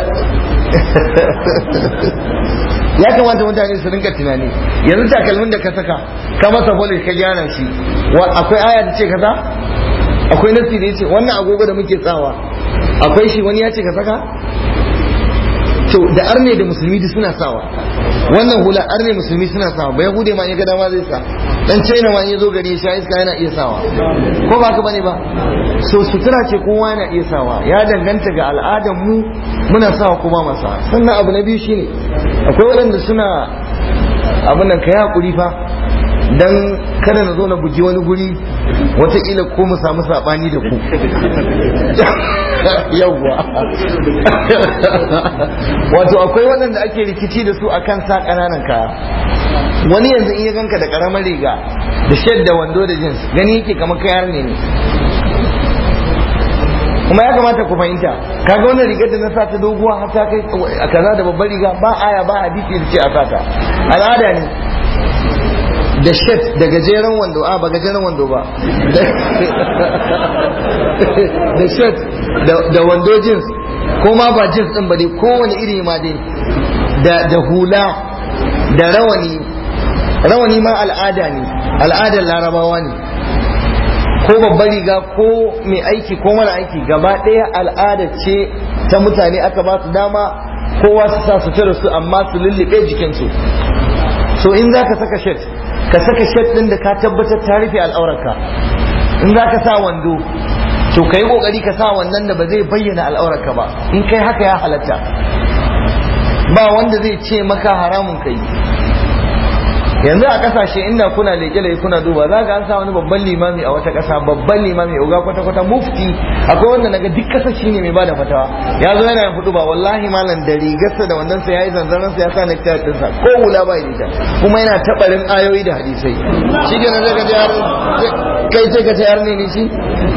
ya kamata mutane su rinka tunani yanzu takalmin da ka saka ka masa polish ka gyara shi akwai aya da ce ka sa akwai nasi da ya ce wannan agogo da muke tsawa akwai shi wani ya ce ka saka to da arne da musulmi duk suna sawa wannan hula arne musulmi suna sawa ba yahude ma ya ga dama zai sa dan china ma ya zo gari ya sha iska yana iya sawa ko ba ka bane ba so sutura ce kowa yana iya sawa ya danganta ga al'adar mu muna sawa ko ba masa sannan abu na biyu shine akwai waɗanda suna abin nan kai hakuri fa dan kada na zo na bugi wani guri wataƙila ko mu samu saɓani da ku yawwa wato akwai waɗanda ake rikici da su akan sa ƙananan kaya wani yanzu in ya ganka da ƙaramar riga da shed da wando da jins gani yake kamar kayar ne ne kuma ya kamata ku fahimta kaga wannan rigar da na sa ta doguwa har ta kai a kaza da babbar riga ba aya ba hadisi da ce a sata al'ada ne da shet da gajeren wando a ba gajeren wando ba da shet da wando jeans ko ma ba jeans din ba dai kowane iri ma dai da hula da rawani rawani ma al'ada ne al'adar larabawa ne ko babbar riga ko mai aiki ko mara aiki gaba ɗaya al'ada ce ta mutane aka ba su dama kowa su sa su su amma su lullube jikinsu so in za ka saka shet ka saka shed din da ka tabbatar ta rufe al'aurarka in za ka sa wando to ka yi kokari ka sa wannan da ba zai bayyana al'aurarka ba in kai haka ya halatta ba wanda zai ce maka haramun kai yanzu a kasashe inda kuna leke leke kuna duba za ga an sa wani babban limami a wata kasa babban limami uga kwata kwata mufti akwai wanda naga duk kasa shine mai bada fatawa ya zo yana yin hudu ba wallahi malam da rigarsa da wannan sa yayi zanzaran sa ya sa necktie din sa ko hula ba da kuma yana tabarin ayoyi da hadisai shi kenan zaka ji har kai sai ka ce har ne ne shi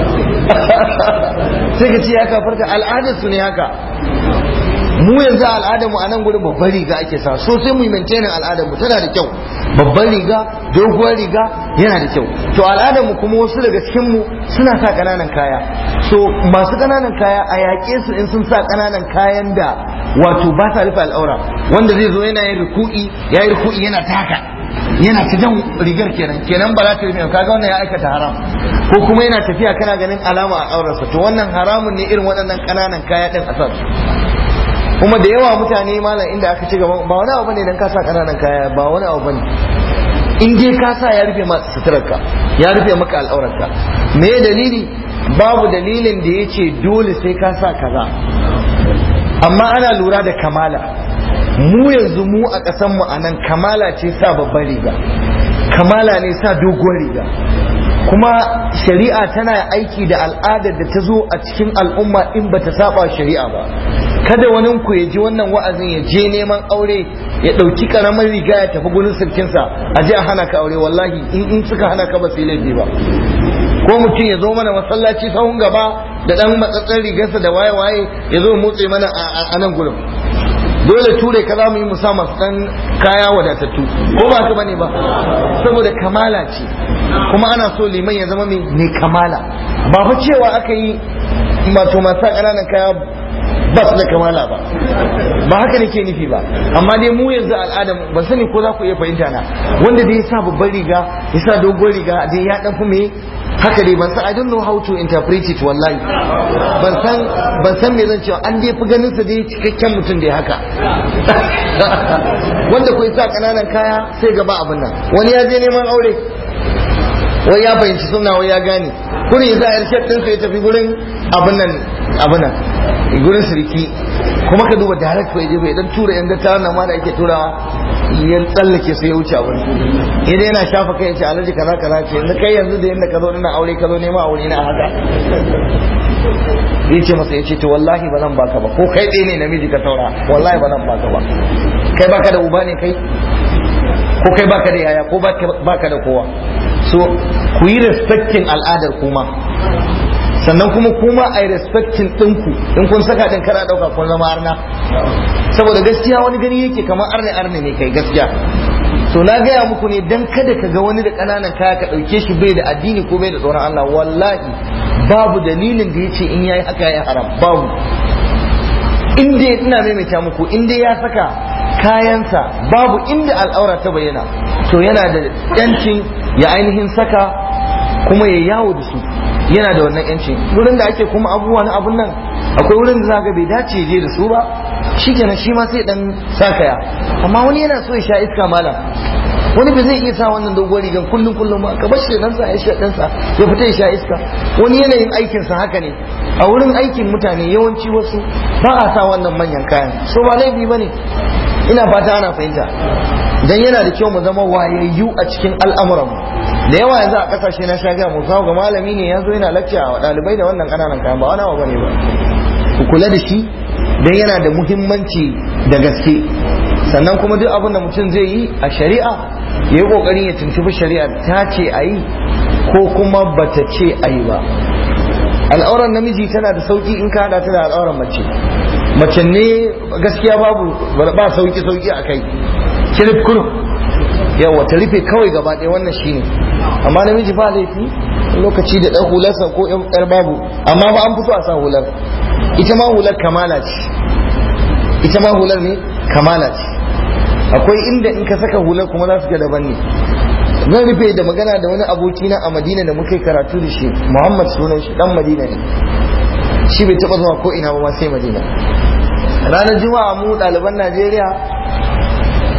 sai ka ce ya kafarta al'adar su ne haka mu yanzu al'adarmu a nan gurin babban riga ake sa so sai mu yi maintainin al'adarmu tana da kyau babban riga doguwar riga yana da kyau to al'adarmu kuma wasu daga cikin mu suna sa kananan kaya so masu kananan kaya a yaƙe su in sun sa kananan kayan da wato ba sa rufe al'aura wanda zai zo yana yin ruku'i ya yi ruku'i yana taka yana ta jan rigar kenan kenan ba za ta rufe kaga wannan ya aikata haram ko kuma yana tafiya kana ganin alama a aurarsa to wannan haramun ne irin waɗannan kananan kaya din a sa kuma da yawa mutane malam inda aka ci gaba ba wani abu bane dan ka sa kananan kaya ba wani abu bane in dai ka sa ya rufe maka suturarka ya rufe maka al'aurarka me dalili babu dalilin da ya ce dole sai ka sa kaza amma ana lura da kamala mu yanzu mu a ƙasan mu anan kamala ce sa babban riga kamala ne sa doguwar riga kuma shari'a tana aiki da al'adar da ta zo a cikin al'umma in ba ta saba shari'a ba kada wani ku ya ji wannan wa'azin ya je neman aure ya ɗauki ƙaramin riga ya tafi gurin sirkinsa a je a hana ka aure wallahi in in suka hana ka ba su laifi ba ko mutum ya zo mana masallaci sahun gaba da ɗan matsatsen rigarsa da waye-waye ya zo motsi mana a nan gurin dole ture ka za mu yi musa masu ɗan kaya wadatattu ko ba ka bane ba saboda kamala ce kuma ana so liman ya zama mai kamala ba fa cewa aka yi mato masu ƙananan kaya ba su da kamala ba ba haka nake nufi ba amma dai mu yanzu al'ada ban sani ko za ku iya fahimta na wanda dai ya sa babban riga ya sa dogon riga dai ya dan me haka dai ban san I don't know how to interpret it wallahi ban san ban san me zan cewa an dai fi ganin sa dai cikakken mutum dai haka wanda ku sa kananan kaya sai gaba abin nan wani ya je neman aure wai ya fahimci suna wai ya gane kuri ya sa irshed din ya tafi gurin abin nan abin nan gurin siriki kuma ka duba direct fa bai dan tura yan dattawa nan ma da ake turawa ya tsallake sai ya wuce abin idan yana shafa kai ce alaji kaza kaza ce yanzu kai yanzu da yanda ka zo ina aure ka zo nema aure na haka ya ce masa ya ce to wallahi ba zan baka ba ko kai ɗaya ne namiji ka taura wallahi ba zan baka ba kai baka da uba ne kai ko kai baka da yaya ko baka da kowa so ku yi respecting al'adar kuma sannan kuma kuma a yi respecting ɗinku in kun saka ɗin kana ɗauka kun zama arna saboda gaskiya wani gani yake kamar arne arne ne kai gaskiya so na gaya muku ne dan kada ka ga wani da ƙananan kaya ka ɗauke shi bai da addini ko bai da tsoron Allah wallahi babu dalilin da ya ce in yayi haka ya haram babu in dai ina maimaita muku in dai ya saka kayansa babu inda al'aura ta bayyana to yana da yancin ya ainihin saka kuma ya yawo da su yana da wannan yancin wurin da ake kuma abubuwa na abun nan akwai wurin da zaka bai dace je da su ba shikenan shi ma sai dan sakaya amma wani yana so ya sha iska malam wani ba zai iya sa wannan dogon rigan kullum kullum ba ka bar shi dan sa ya sha dan sa ya fita ya sha iska wani yanayin aikin sa haka ne a wurin aikin mutane yawanci wasu ba a sa wannan manyan kayan so ba laifi bane ina fata ana fahimta dan yana da kyau mu zama wayayyu a cikin al'amuranmu da yawa yanzu a kasashe na shaga mu kawo ga malami ne yanzu yana lakciya wa dalibai da wannan kananan kayan ba wani abu bane ba ku kula da shi dan yana da muhimmanci da gaske sannan kuma duk abin da mutum zai yi a shari'a ya yi kokarin ya tuntubi shari'a ta ce a yi ko kuma bata ce a yi ba al'auran namiji tana da sauki in ka hada ta da al'auran mace mace ne gaskiya babu ba sauki sauki a kai kirif kurum yawa ta rufe kawai gaba ɗaya wannan shine amma namiji ba laifi lokaci da ɗan hularsa ko ƴar babu amma ba an fito a sa hular ita ma hular kamala ce ita ma hular ne kamala ce akwai inda in ka saka hular kuma za su ga daban ne zan rufe da magana da wani abokina a madina da muka yi karatu da shi muhammad sunan shi dan madina ne shi bai taɓa zuwa ko ina ba ma sai madina ranar juma'a mu ɗaliban najeriya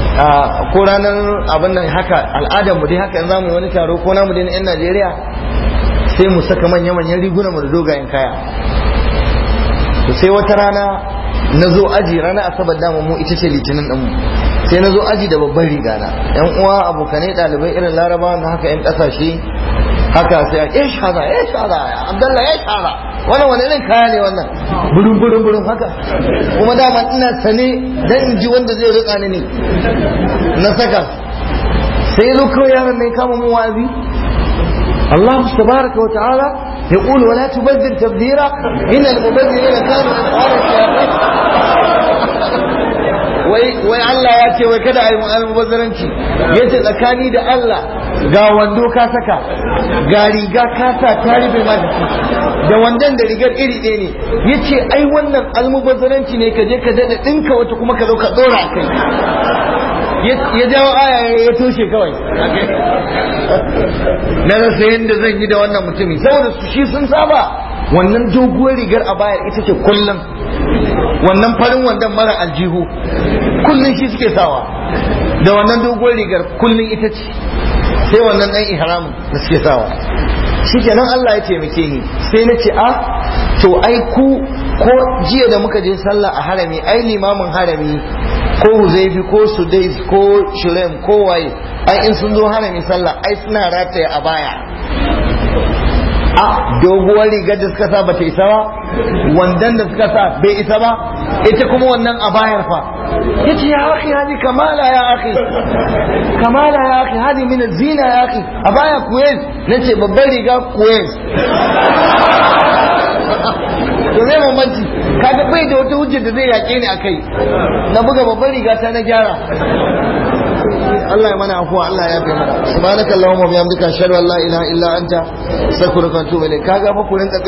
ko ranar abin nan haka al'adar mu dai haka in zamu yi wani taro ko namu dai na 'yan Najeriya sai mu saka manya-manyan riguna mu da dogayen kaya to sai wata rana na zo aji rana asabar dama mu ita ce litinin ɗinmu sai na zo aji da babban riga na yan uwa abokanai ɗalibai irin larabawa na haka yan ƙasashe haka sai a ya shara ya shara abdallah ya shara wannan wani irin kaya ne wannan burin burin burin haka kuma dama ina sane dan in ji wanda zai rika ni ne na saka sai ya zo kawai yaron ne kama mu wa'azi الله تبارك وتعالى يقول ولا تبذر تبذيرا إن المبذرين كانوا إخوان الشياطين wai Allah ya ce wai kada a yi almubazzaranci ya ce tsakani da Allah ga wando ka saka ga riga ka sa ta rufe ma jiki da wandon da rigar iri ɗaya ne ya ce ai wannan almubazzaranci ne ka je ka daɗa ɗinka wata kuma ka zo ka ɗora a kai ya jawo aya ya toshe kawai na rasa yadda zan yi da wannan mutumi saboda su shi sun saba wannan doguwar rigar a bayar ita ce kullum wannan farin wandan mara aljihu kullum shi suke sawa da wannan doguwar rigar kullum ita ce sai wannan ɗan ihramin da suke sawa shikenan Allah ya taimake ni sai na ce a to ai ku ko jiya da muka je sallah a harami ai limamin harami ko huzaifi ko sudais ko shurem ko waye ai in sun zo harami sallah ai suna rataye a baya a doguwar rigar da suka sa bata isa ba wandan da suka sa bai isa ba ita kuma wannan a bayar fa yace ya akhi hadi kamala ya akhi kamala ya akhi hadi min zina ya akhi a baya kuwait nace babbar riga kuwait to zai bambanci kaga bai da wata hujjar da zai yaƙe ni akai na buga babbar riga ta na gyara Allah ya mana afuwa Allah ya fi mana subhanaka allahumma bihamdika ashhadu an la ilaha illa anta astaghfiruka wa atubu ilayk kaga fa ku rinka